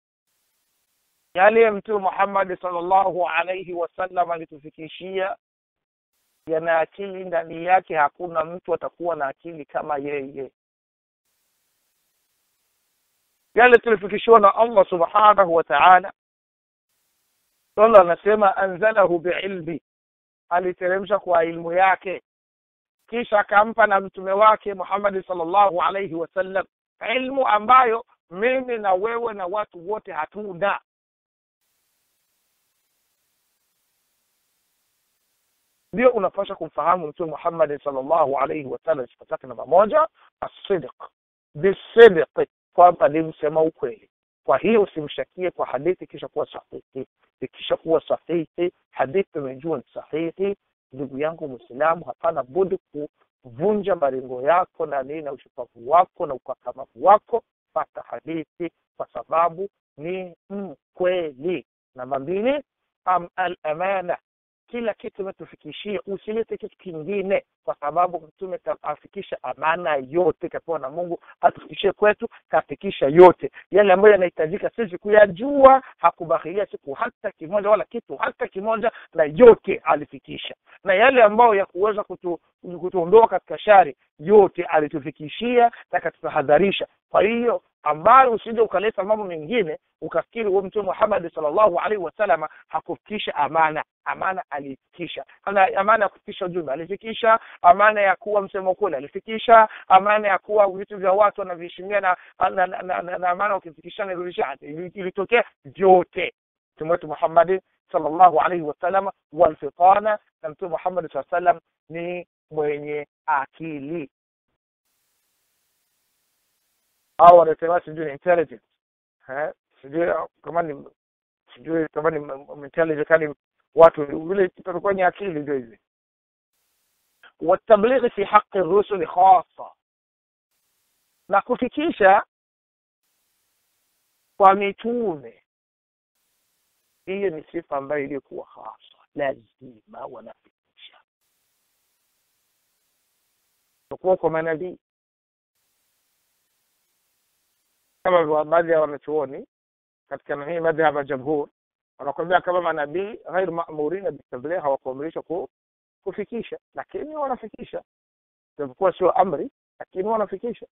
yale mtume muhammadi salllahu alaihi wasallam alitufikishia yana akili ndani yake hakuna mtu atakuwa na akili kama yeye yale tulifikishiwa na allah subhanahu wa taala allah anasema anzalahu biilmi aliteremsha kwa ilmu yake kisha akampa na mtume wake muhammadi salllahu alaihi wasallam ilmu ambayo mimi na wewe na watu wote hatuna ndio unapaswa kumfahamu mtume muhammadi salllahu alaihi wasallam sifa zake namba moja asidiq bisidiqi kwamba ni msema ukweli kwa hiyo usimshakie kwa hadithi kisha kuwa sahihi ikisha kuwa sahihi hadithi umejua ni sahihi ndugu yangu mwislamu hapana budi kuvunja maringo yako na nini na ushupavu wako na ukakamavu wako pata hadithi kwa sababu ni mkweli namba mbili am al amana kila kitu umetufikishia usilete kitu kingine kwa sababu mtume afikisha amana yote kapewa na mungu atufikishie kwetu kafikisha yote yale ambayo yanahitajika sisi kuyajua hakubakilia siku hata kimoja wala kitu hata kimoja na yote alifikisha na yale ambayo ya kuweza kutu, kutuondoa katika shari yote alitufikishia na katutahadharisha kwa hiyo ambayo usije ukaleta mambo mengine ukafikiri huo mtume muhammadi salllahu alaihi wasalama hakufikisha amana amana alifikisha amana ya kufikisha ujumbe alifikisha amana ya kuwa msemo kweli alifikisha amana ya kuwa vitu vya watu wanaviheshimia na, na, na, na, na, na amana ukifikisha nirudisha ilitokea vyote mtume wetu muhammadi salllahu alaihi wasalama walfitana na mtume muhammadi saa salam ni mwenye akili au wanasema sijui ni intelligence sijui kama ni sijui kama ni intelligence kani watu vile tutakuwa ni akili ndio hivi watablighi fi haqi rusuli khasa na kufikisha kwa mitume hiyo ni sifa ambayo iliyokuwa hasa lazima wanafikisha kuwa kwa manabii kama baadhi ya wanachuoni katika hii madhhab ya jamhur wanakwambia kama manabii ghair mamurina bitabligh hawakuamrishwa ku, kufikisha lakini wanafikisha japokuwa sio amri lakini wanafikisha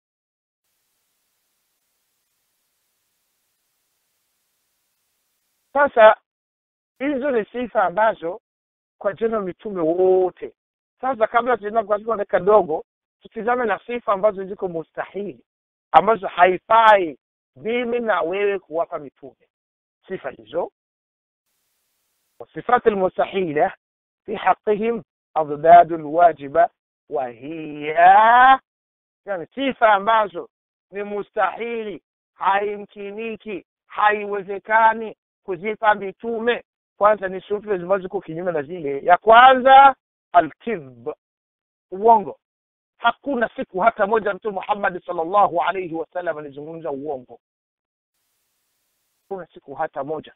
sasa hizo ni sifa ambazo kwa jina mitume wote sasa kabla tuenda katika dakika dogo tutizame na sifa ambazo ziko mustahili ambazo haifai mimi na wewe kuwapa mitume sifa hizo والصفات المستحيلة في حقهم أضداد الواجبة وهي يعني sifa ambazo ni mustahili haimkiniki haiwezekani kuzipa mitume kwanza ni sifa ambazo ziko kinyume na zile ya kwanza alkidhb uongo hakuna siku hata moja mtume Muhammad sallallahu alayhi wasallam alizungumza uongo hakuna siku hata moja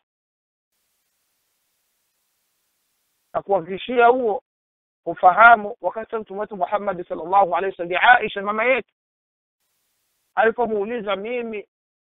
na kuhakikishia huo ufahamu wakati mtume wetu Muhammad sallallahu alayhi wasallam Aisha mama yetu alipomuuliza mimi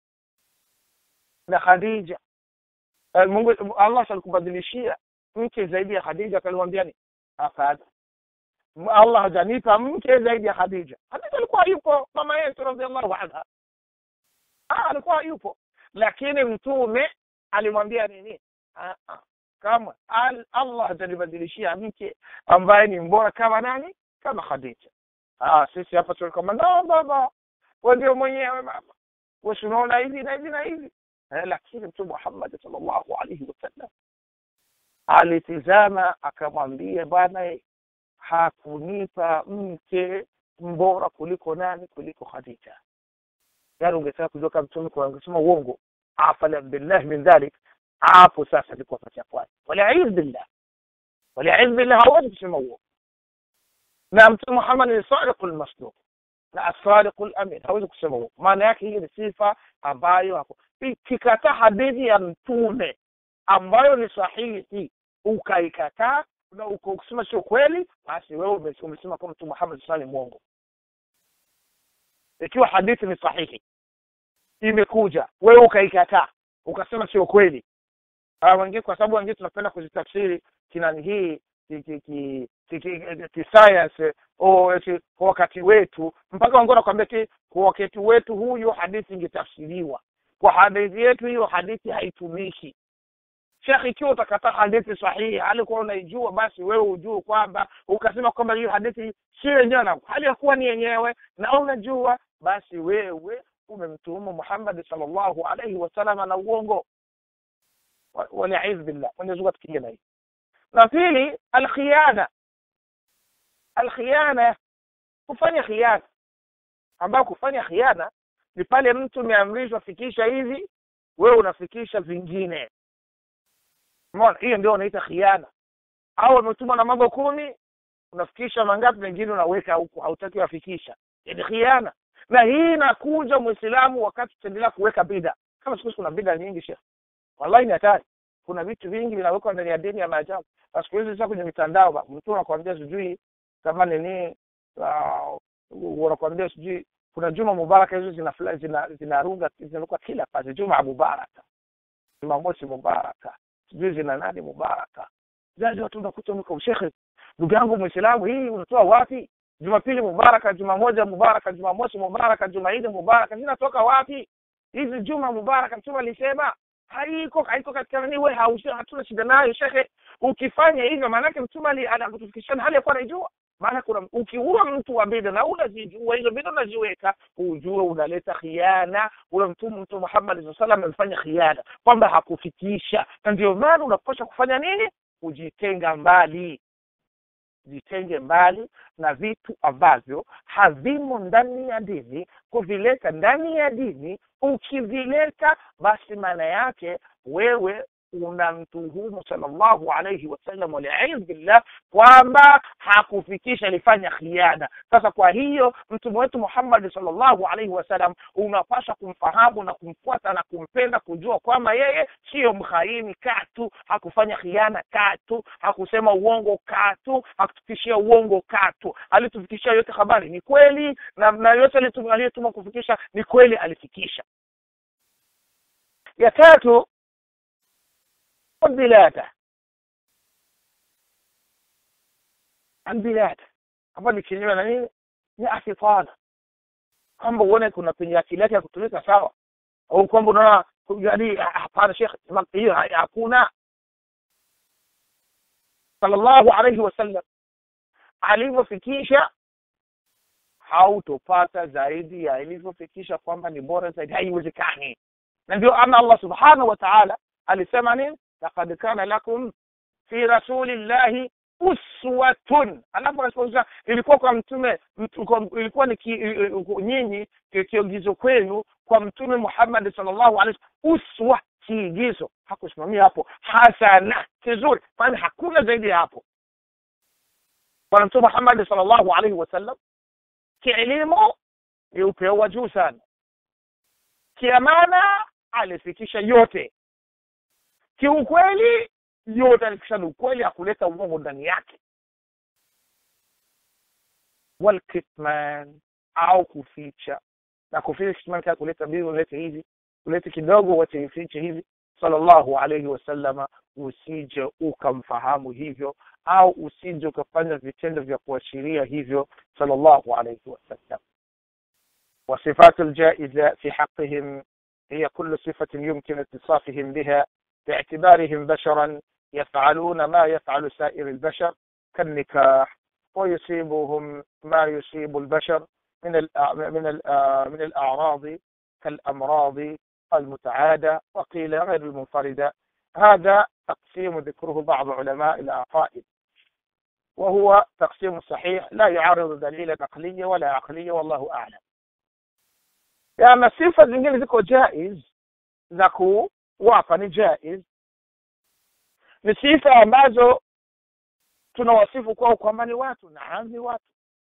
na Khadija eh, Mungu Allah alikubadilishia mke zaidi ya Khadija akamwambia ni hapana Allah hajanipa mke zaidi ya Khadija Khadija alikuwa yupo mama yetu radhiallahu anha ah alikuwa yupo lakini mtume alimwambia nini ah, ah. kama al, Allah hajanibadilishia mke ambaye ni mbora kama nani kama Khadija ah sisi hapa tulikoma no baba wewe ndio mwenyewe baba wewe unaona hivi na hivi na hivi eh, lakini mtume Muhammad sallallahu alaihi wasallam alitizama akamwambia bwana hakunipa mke mbora kuliko nani kuliko Khadija yani ungetaka kujua kama mtume kwa angesema uongo afala billah min dhalik hapo sasa alikuwa pacha kwake waliaidh billah waliaidh billah hawezi kusema uongo na mtume Muhammad ni sadiqul masduq na asadiqul amin hawezi kusema uongo maana yake hii ni sifa ambayo hapo ikikataa hadithi ya mtume ambayo ni sahihi ukaikataa na ukisema sio kweli basi wewe umesema kama mtume Muhammad sallallahu alaihi mwongo ikiwa hadithi ni sahihi imekuja wewe ukaikataa ukasema sio kweli wengine kwa sababu wengine tunapenda kuzitafsiri kinani hii kisayansi kwa wakati wetu mpaka wengine wanakuambia ti kwa wakati wetu huyo hadithi ingetafsiriwa kwa hadithi yetu hiyo hadithi haitumiki shekhi ikiwa utakataa hadithi sahihi alikuwa unaijua basi wewe ujue kwamba ukasema kwamba hiyo hadithi si yenyewe na hali ya kuwa ni yenyewe na unajua basi wewe umemtuhumu Muhammad sallallahu alaihi wasallam na uongo waliaidh billah Mwenyezi Mungu atukinge na hii na pili alkhiyana alkhiyana kufanya khiana ambayo kufanya khiana ni pale mtu umeamrishwa fikisha hivi wewe unafikisha vingine umeona hiyo ndio unaita khiana au umetumwa na mambo kumi unafikisha mangapi mengine unaweka huku hautaki wafikisha ni khiana na hii inakuja muislamu wakati tutaendelea kuweka bida kama siku kuna bida nyingi shekh wallahi ni hatari kuna vitu vingi vinawekwa ndani ya dini ya maajabu na siku hizi sasa kwenye mitandao mtu anakuambia sijui kama nini wanakuambia sijui kuna juma mubaraka hizo zinarunga zina, zina zinaruka kila pale juma mubaraka jumamosi mubaraka sijui zina nani mubaraka zazi watu unakuta mko shekhe ndugu yangu muislamu hii unatoa wapi jumapili mubaraka juma moja mubaraka jumamosi mubaraka jumaidi mubaraka zinatoka wapi hizi juma mubaraka mtume alisema haiko haiko katika nani wewe hatuna shida nayo shekhe ukifanya hivyo maanake mtume anakutufikishana hali ya kuwa anaijua maana kuna ukiua mtu wa bida na unazijua hizo bida unaziweka ujue unaleta khiana ule mtume mtume Muhammad sallallahu alaihi amefanya khiana kwamba hakufikisha na ndio maana unapaswa kufanya nini kujitenga mbali jitenge mbali na vitu ambavyo havimo ndani ya dini kuvileta ndani ya dini ukivileta basi maana yake wewe unamtuhumu sallallahu alayhi wasallam waliaidh billah kwamba hakufikisha alifanya khiana sasa kwa hiyo mtume wetu Muhammad sallallahu alayhi wasallam unapaswa kumfahamu na kumfuata na kumpenda kujua kwamba yeye sio mkhaini katu hakufanya khiana katu hakusema uongo katu hakutufikishia uongo katu alitufikishia yote habari ni kweli na, na yote aliyetuma kufikisha ni kweli alifikisha ya tatu bilada bilada ambayo ni kinyume na nini ni afitana kwamba uone kuna penye akili yake ya kutumika sawa au kwamba unaona yani hapana shekh hiyo hakuna sallallahu alayhi wasallam alivyofikisha hautopata zaidi ya ilivyofikisha kwamba ni bora zaidi haiwezekani na ndio ana allah subhanahu wa taala alisema nini lakad kana lakum fi rasulillahi uswatun alafu anasema ilikuwa kwa mtume mtu, kwa, ilikuwa ni ki, nyinyi kiogizo kwenu kwa mtume muhammadi sallallahu alaihi uswa kiigizo hakusimamia hapo hasana kizuri kwani hakuna zaidi ya hapo bwana mtume muhammadi sallallahu alaihi wasallam kielimu ni upeo wa juu sana kiamana alifikisha yote kiukweli yote alifikisha ni ukweli hakuleta uongo ndani yake walkitman au kuficha na kuficha kitman kaa kuleta mbili ulete hivi ulete kidogo wache ifiche hivi sallallahu alaihi wasallama usije ukamfahamu hivyo au usije ukafanya vitendo vya kuashiria hivyo sallallahu alaihi wasallam وصفات الجائزة في حقهم هي كل صفة يمكن اتصافهم بها باعتبارهم بشرا يفعلون ما يفعل سائر البشر كالنكاح ويصيبهم ما يصيب البشر من من من الأعراض كالأمراض المتعادة وقيل غير المنفردة هذا تقسيم ذكره بعض علماء العقائد وهو تقسيم صحيح لا يعارض دليلا عقلية ولا عقلية والله أعلم يعني sifa zingine ziko jaiz za kuwapa ni jaiz ni sifa ambazo tunawasifu kwao kwamba ni watu naam ni watu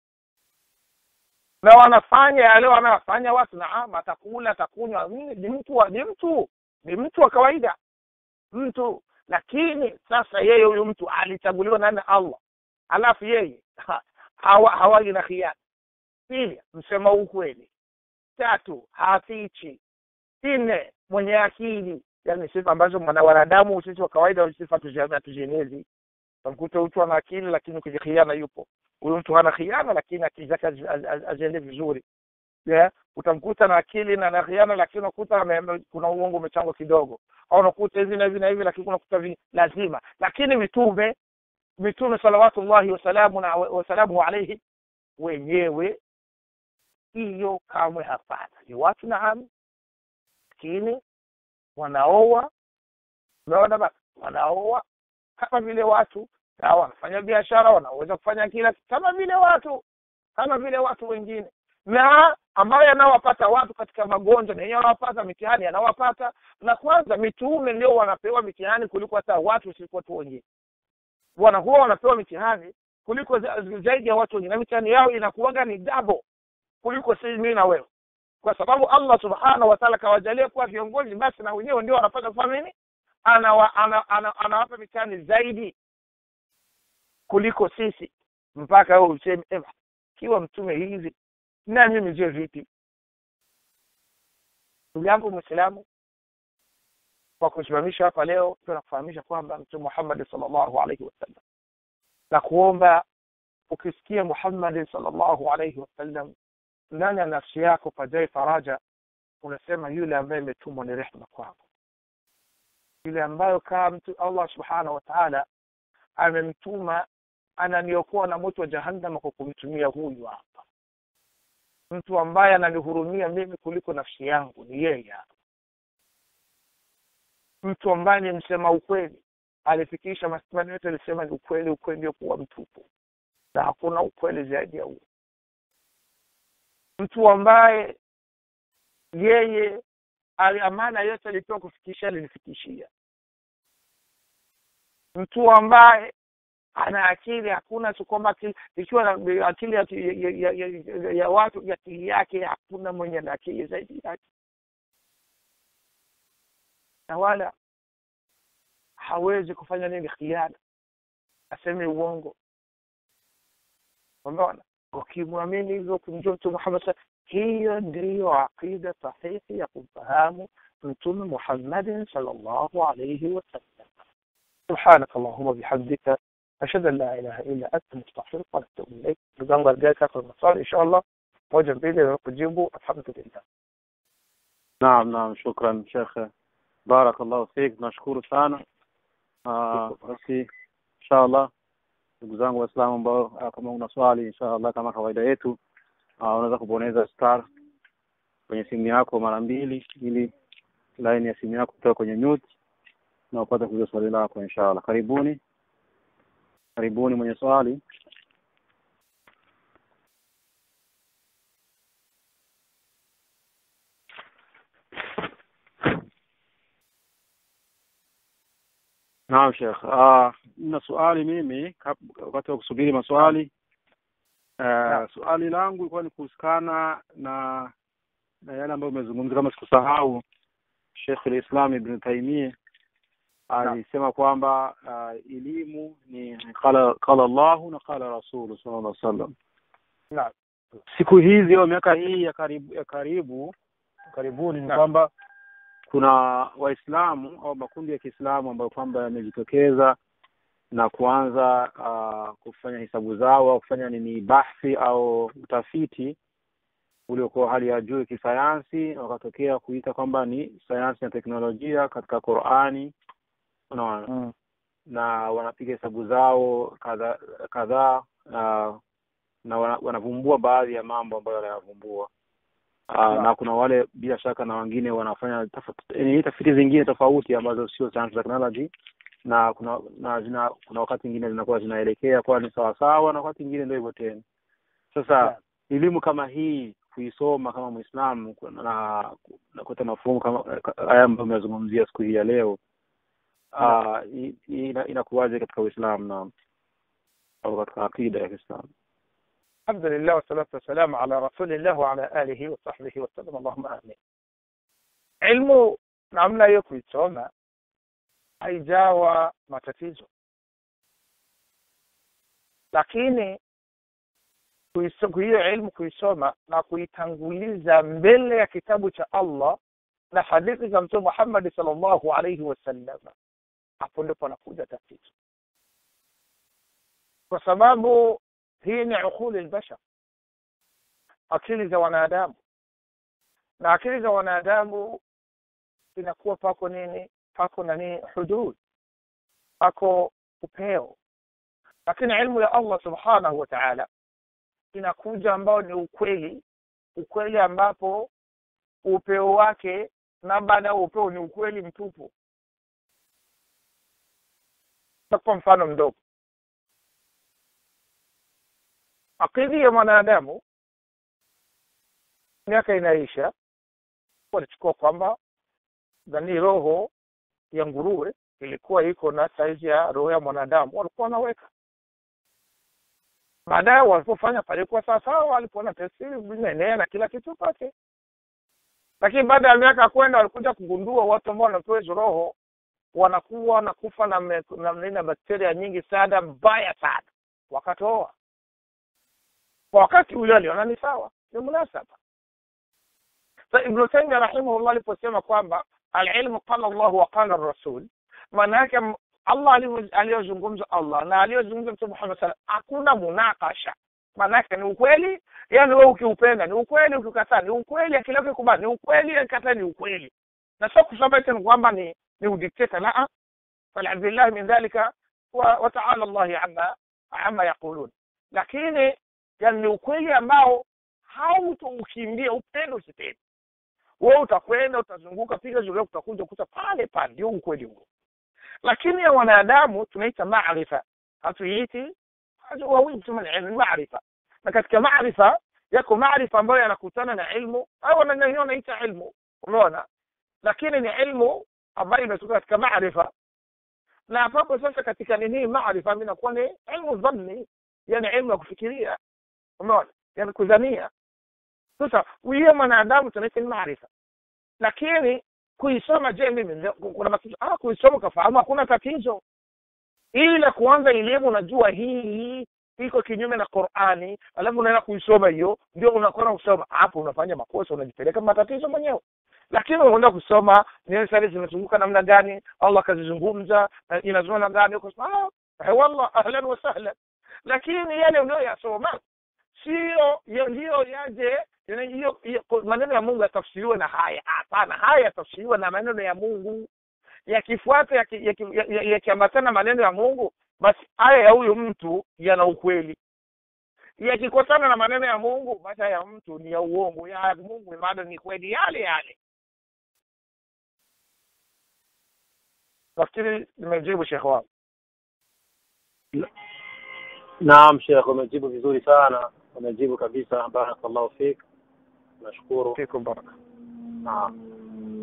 na wanafanya yale wanayofanya watu naam atakula atakunywa ni mtu ni mtu ni mtu wa kawaida mtu lakini sasa yeye huyu mtu alichaguliwa na allah alafu yeye hawa hawali na khiana pili msema ukweli tatu hafichi nne mwenye akili yani sifa ambazo mwana wanadamu sisi wa kawaida sifa hatuzienezi tamkuta mtu ana akili lakini kwenye khiana yupo huyu mtu hana khiana lakini akili zake aziende vizuri yeah? utamkuta na akili na na khiana lakini unakuta kuna uongo umechangwa kidogo au unakuta hivi na hivi na hivi lakini unakuta lazima lakini mitume mitume salawatullahi wasalamu wasalamuhu alaihi wenyewe hiyo kamwe hapana ni watu naam lakini wanaoa umeona basi wanaoa kama vile watu na wanafanya biashara wanaweza kufanya kila kama vile watu kama vile watu wengine na ambayo yanawapata watu katika magonjwa na yenyewe wanawapata mitihani yanawapata na kwanza mitume ndio wanapewa mitihani kuliko hata watu sisi watu wengine wanakuwa wanapewa mitihani kuliko zaidi ya watu wengine na mitihani yao inakuwaga ni double kuliko sisi mimi na wewe kwa sababu allah subhanahu wa taala kawajalia kuwa viongozi basi na wenyewe ndio wanapata kufanya nini anawapa ana, ana, ana, ana mitihani zaidi kuliko sisi mpaka wewe useme eva kiwa mtume hivi na mimi je vipi ndugu yangu mwislamu kwa kusimamisha hapa leo tunakufahamisha kwamba mtume muhammadi salllahu alaihi wasallam na kuomba ukisikia muhammadi salllahu alaihi wasallam ndani ya nafsi yako pajae faraja unasema yule ambaye imetumwa ni rehma kwako yule ambayo kaa mtu allah subhanahu wa taala amemtuma ananiokoa na moto wa jahannama kwa kumtumia huyu hapa mtu ambaye ananihurumia mimi kuliko nafsi yangu ni yeye hapa mtu ambaye ni msema ukweli alifikisha masimani yote alisema ni ukweli ukweli ndio kuwa mtupu na hakuna ukweli zaidi ya huo mtu ambaye yeye amana yote alipewa kufikisha alinifikishia mtu ambaye ana akili hakuna tu kwamba ikiwa na akili ya, ya, ya, ya, ya watu akili yake hakuna mwenye na akili zaidi yake na wala hawezi kufanya nini khiana aseme uongo umeona ukimwamini hivyo kumjua mtume muhammad sa hiyo ndiyo aqida sahihi ya kumfahamu mtume muhammadin salllahu alaihi wasallam سبحانك اللهم وبحمدك أشهد أن لا إله إلا أنت نستغفرك ونتوب إليك نظام رجالك آخر المسار إن شاء الله موجب بإذن kujibu alhamdulillah naam naam shukran shekhe barakallahu fik nashukuru sana basi insha allah ndugu zangu waislamu ambao kama una swali insha allah kama kawaida yetu uh, unaweza kubonyeza star kwenye simu yako mara mbili ili line ya simu yako kutoka kwenye mute na upate kuuliza swali lako inshallah karibuni karibuni mwenye swali Naam Sheikh. Ah, na swali mimi kap- wakati wa kusubiri maswali. Uh, swali langu ilikuwa ni kuhusikana na na yale ambayo umezungumza kama sikusahau Sheikh al-Islam Ibn Taymiyyah alisema kwamba uh, elimu ni qala qala Allahu na qala Rasulu sallallahu alaihi wasallam. Naam. Siku hizi au miaka hii ya karibu ya karibu karibuni ni Naam. kwamba kuna Waislamu au makundi ya Kiislamu ambayo kwamba yamejitokeza na kuanza uh, kufanya hisabu zao au kufanya nini bahthi au utafiti uliokuwa hali ya juu kisayansi, wakatokea kuita kwamba ni sayansi na teknolojia katika Qur'ani, unaona Mm. na wanapiga hesabu zao kadhaa kadhaa uh, na wana, wanavumbua baadhi ya mambo ambayo wanayavumbua uh, Naam. na kuna wale bila shaka na wengine wanafanya tafiti, eh, tafiti zingine tofauti ambazo sio science technology na kuna na zina, kuna wakati mwingine zinakuwa zinaelekea kuwa ni sawasawa na wakati mwingine ndio hivyo tena sasa Naam. elimu kama hii kuisoma kama Muislamu na na kupata mafumu kama haya ambayo umezungumzia siku hii ya leo ah, i- ina- inakuwaje katika Uislamu na au katika akida ya Kiislamu الحمد لله والصلاة والسلام على رسول الله وعلى آله وصحبه وسلم اللهم آمين ilmu namna hiyo kuisoma haijawa matatizo lakini kuiso- hiyo ilmu kuisoma na kuitanguliza mbele ya kitabu cha Allah na hadithi za mtume Muhammad sallallahu alaihi wasallam hapo ndipo anakuja tatizo kwa sababu hii ni uquli albashar akili za wanadamu na akili za wanadamu inakuwa pako nini pako nani hudud pako upeo lakini ilmu ya Allah subhanahu wa ta'ala inakuja ambao ni ukweli ukweli ambapo upeo wake na baada ya upeo ni ukweli mtupu kwa mfano mdogo akili ya mwanadamu miaka inaisha walichukua kwamba dhani roho ya nguruwe ilikuwa iko na saizi ya roho ya mwanadamu walikuwa wanaweka baadaye walipofanya palikuwa sawasawa walipoona testi vimeenea na kila kitu pake lakini baada ya miaka kwenda walikuja kugundua watu ambao wanapewa hizo roho wanakuwa wanakufa na, me- na, na, na bakteria nyingi sana mbaya sana wakatoa kwa wakati ule aliona ni sawa ni munasaba sa ibnu taimia rahimahullah aliposema kwamba alilmu qala llahu wa qala rasul maana yake m- allah alivyo- aliyozungumza allah na aliyozungumza mtume muhammad sala hakuna munakasha maana yake ni ukweli yani wewe ukiupenda ni ukweli ukikataa ni ukweli akili yako ikubali ni ukweli akikataa ni ukweli na sio kusema eti ni kwamba ni ni udikteta la fal'adhu billahi min dhalika wa, wa ta'ala allahi amma amma yaqulun lakini yani ni ukweli ambao hautaukimbia upende usipende wewe utakwenda utazunguka piga zulia utakuja kuta pale pale ndio ukweli huo lakini ya wanadamu tunaita maarifa hatuiiti wawili tuma ilmu maarifa na katika maarifa yako maarifa ambayo yanakutana na ilmu au wananyanyua wanaita ilmu umeona lakini ni ilmu ambayo imetoka katika maarifa na hapo sasa katika nini maarifa inakuwa ni ilmu dhanni yani ilmu ya kufikiria umeona yani kudhania sasa huyo mwanadamu tunaita ni maarifa lakini kuisoma je mimi ndio- kuna matatizo ah kuisoma ukafahamu hakuna tatizo ila kuanza elimu unajua hii hii iko kinyume na Qur'ani alafu unaenda kuisoma hiyo ndio unakwenda kusoma hapo unafanya makosa unajipeleka matatizo mwenyewe lakini unaenda kusoma ni sari zinazunguka namna gani Allah kazizungumza na inazungumza namna gani uko ah eh, wallah ahlan wa sahlan lakini yale unayoyasoma sio ya- ndiyo yaje yana- hiyo hiyo- maneno ya Mungu yatafsiriwe na haya hapana haya yatafsiriwe na maneno ya Mungu yakifuata yakiambatana yaki, yaki, yaki yakiambatana maneno ya Mungu basi haya ya huyu mtu yana ukweli yakikosana na maneno ya mungu basi ya mtu ni ya uongo ya mungu bado ni kweli yale yale nafikiri nimejibu shekhe wangu naam shekh umejibu vizuri sana umejibu kabisa barakallahu fik nashukuru fikum baraka naam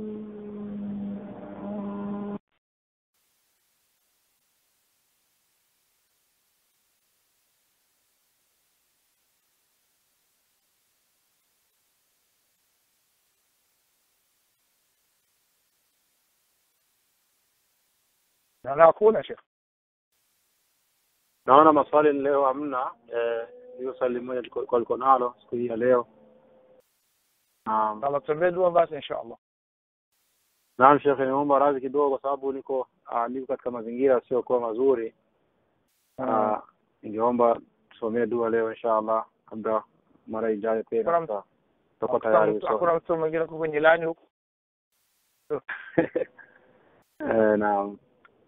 na hakuna shekhe naona maswali leo hamna eh, hiyo swali moja liko liko nalo siku hii ya leo naam kama tuombee dua basi insha allah naam shekhe nimeomba radhi kidogo kwa sababu niko ah, niko katika mazingira yasiyokuwa mazuri Ah, ningeomba tusomee dua leo insha allah labda mara ijayo tena Kuna- tuta- tutakuwa Hakuna tayari mtu- kusoma. hakuna mtu mwingine uko kwenye lani huko Eh, naam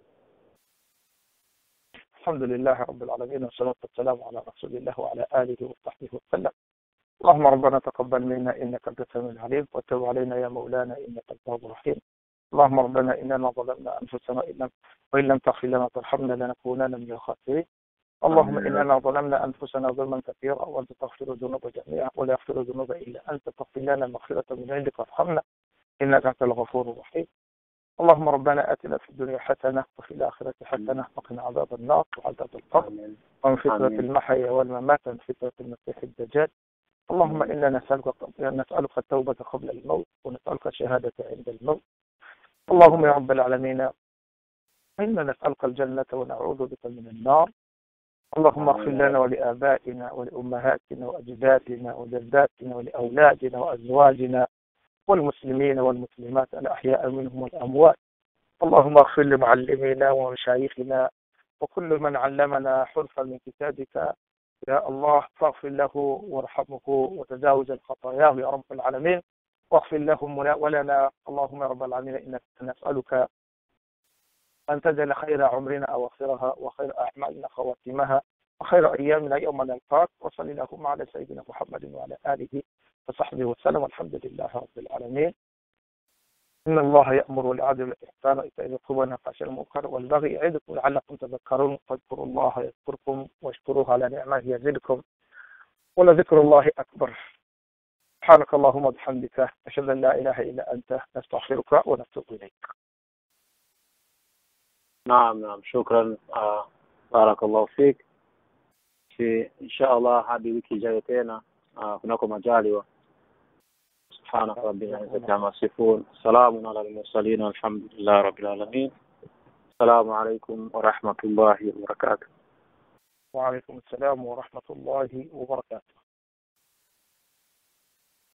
الحمد لله رب العالمين والصلاة والسلام على رسول الله وعلى آله وصحبه وسلم اللهم ربنا تقبل منا إنك أنت السميع العليم وتب علينا يا مولانا إنك التواب الرحيم اللهم ربنا إننا ظلمنا أنفسنا إن لم وإن لم تغفر لنا وترحمنا لنكونن من الخاسرين اللهم آمين. إننا ظلمنا أنفسنا ظلما كثيرا وأنت تغفر الذنوب جميعا ولا يغفر الذنوب إلا أنت فاغفر لنا مغفرة من عندك وارحمنا إنك أنت الغفور الرحيم اللهم ربنا آتنا في الدنيا حسنة وفي الآخرة حسنة وقنا عذاب النار وعذاب القبر آمين. ومن فتنة آمين. المحيا والممات ومن فتنة المسيح الدجال اللهم إنا نسألك نسألك التوبة قبل الموت ونسألك الشهادة عند الموت اللهم يا رب العالمين إنا نسألك الجنة ونعوذ بك من النار اللهم اغفر آمين. لنا ولآبائنا ولأمهاتنا وأجدادنا وجداتنا ولأولادنا وأزواجنا والمسلمين والمسلمات الأحياء منهم والأموات اللهم اغفر لمعلمينا ومشايخنا وكل من علمنا حرفا من كتابك يا الله فاغفر له وارحمه وتجاوز الخطاياه يا رب العالمين واغفر لهم ولنا اللهم يا رب العالمين انك نسالك ان تجعل خير عمرنا اواخرها وخير اعمالنا خواتمها وخير ايامنا يوم نلقاك وصل اللهم على سيدنا محمد وعلى اله وصحبه وسلم والحمد لله رب العالمين إن الله يأمر بالعدل والإحسان وإيتاء ذي القربى والنهي عن المنكر والبغي يعظكم لعلكم تذكرون فاذكروا الله يذكركم واشكروه على نعمه يزدكم ولذكر الله أكبر سبحانك اللهم وبحمدك أشهد أن لا إله إلا أنت نستغفرك ونتوب إليك naam naam shukran uh, barakallahu fik si insha allah hadi wiki ijayo tena uh, kunako majaliwa سبحانك رب العزة عما يصفون سلام على المرسلين والحمد لله رب العالمين السلام عليكم ورحمة الله وبركاته وعليكم السلام ورحمة الله وبركاته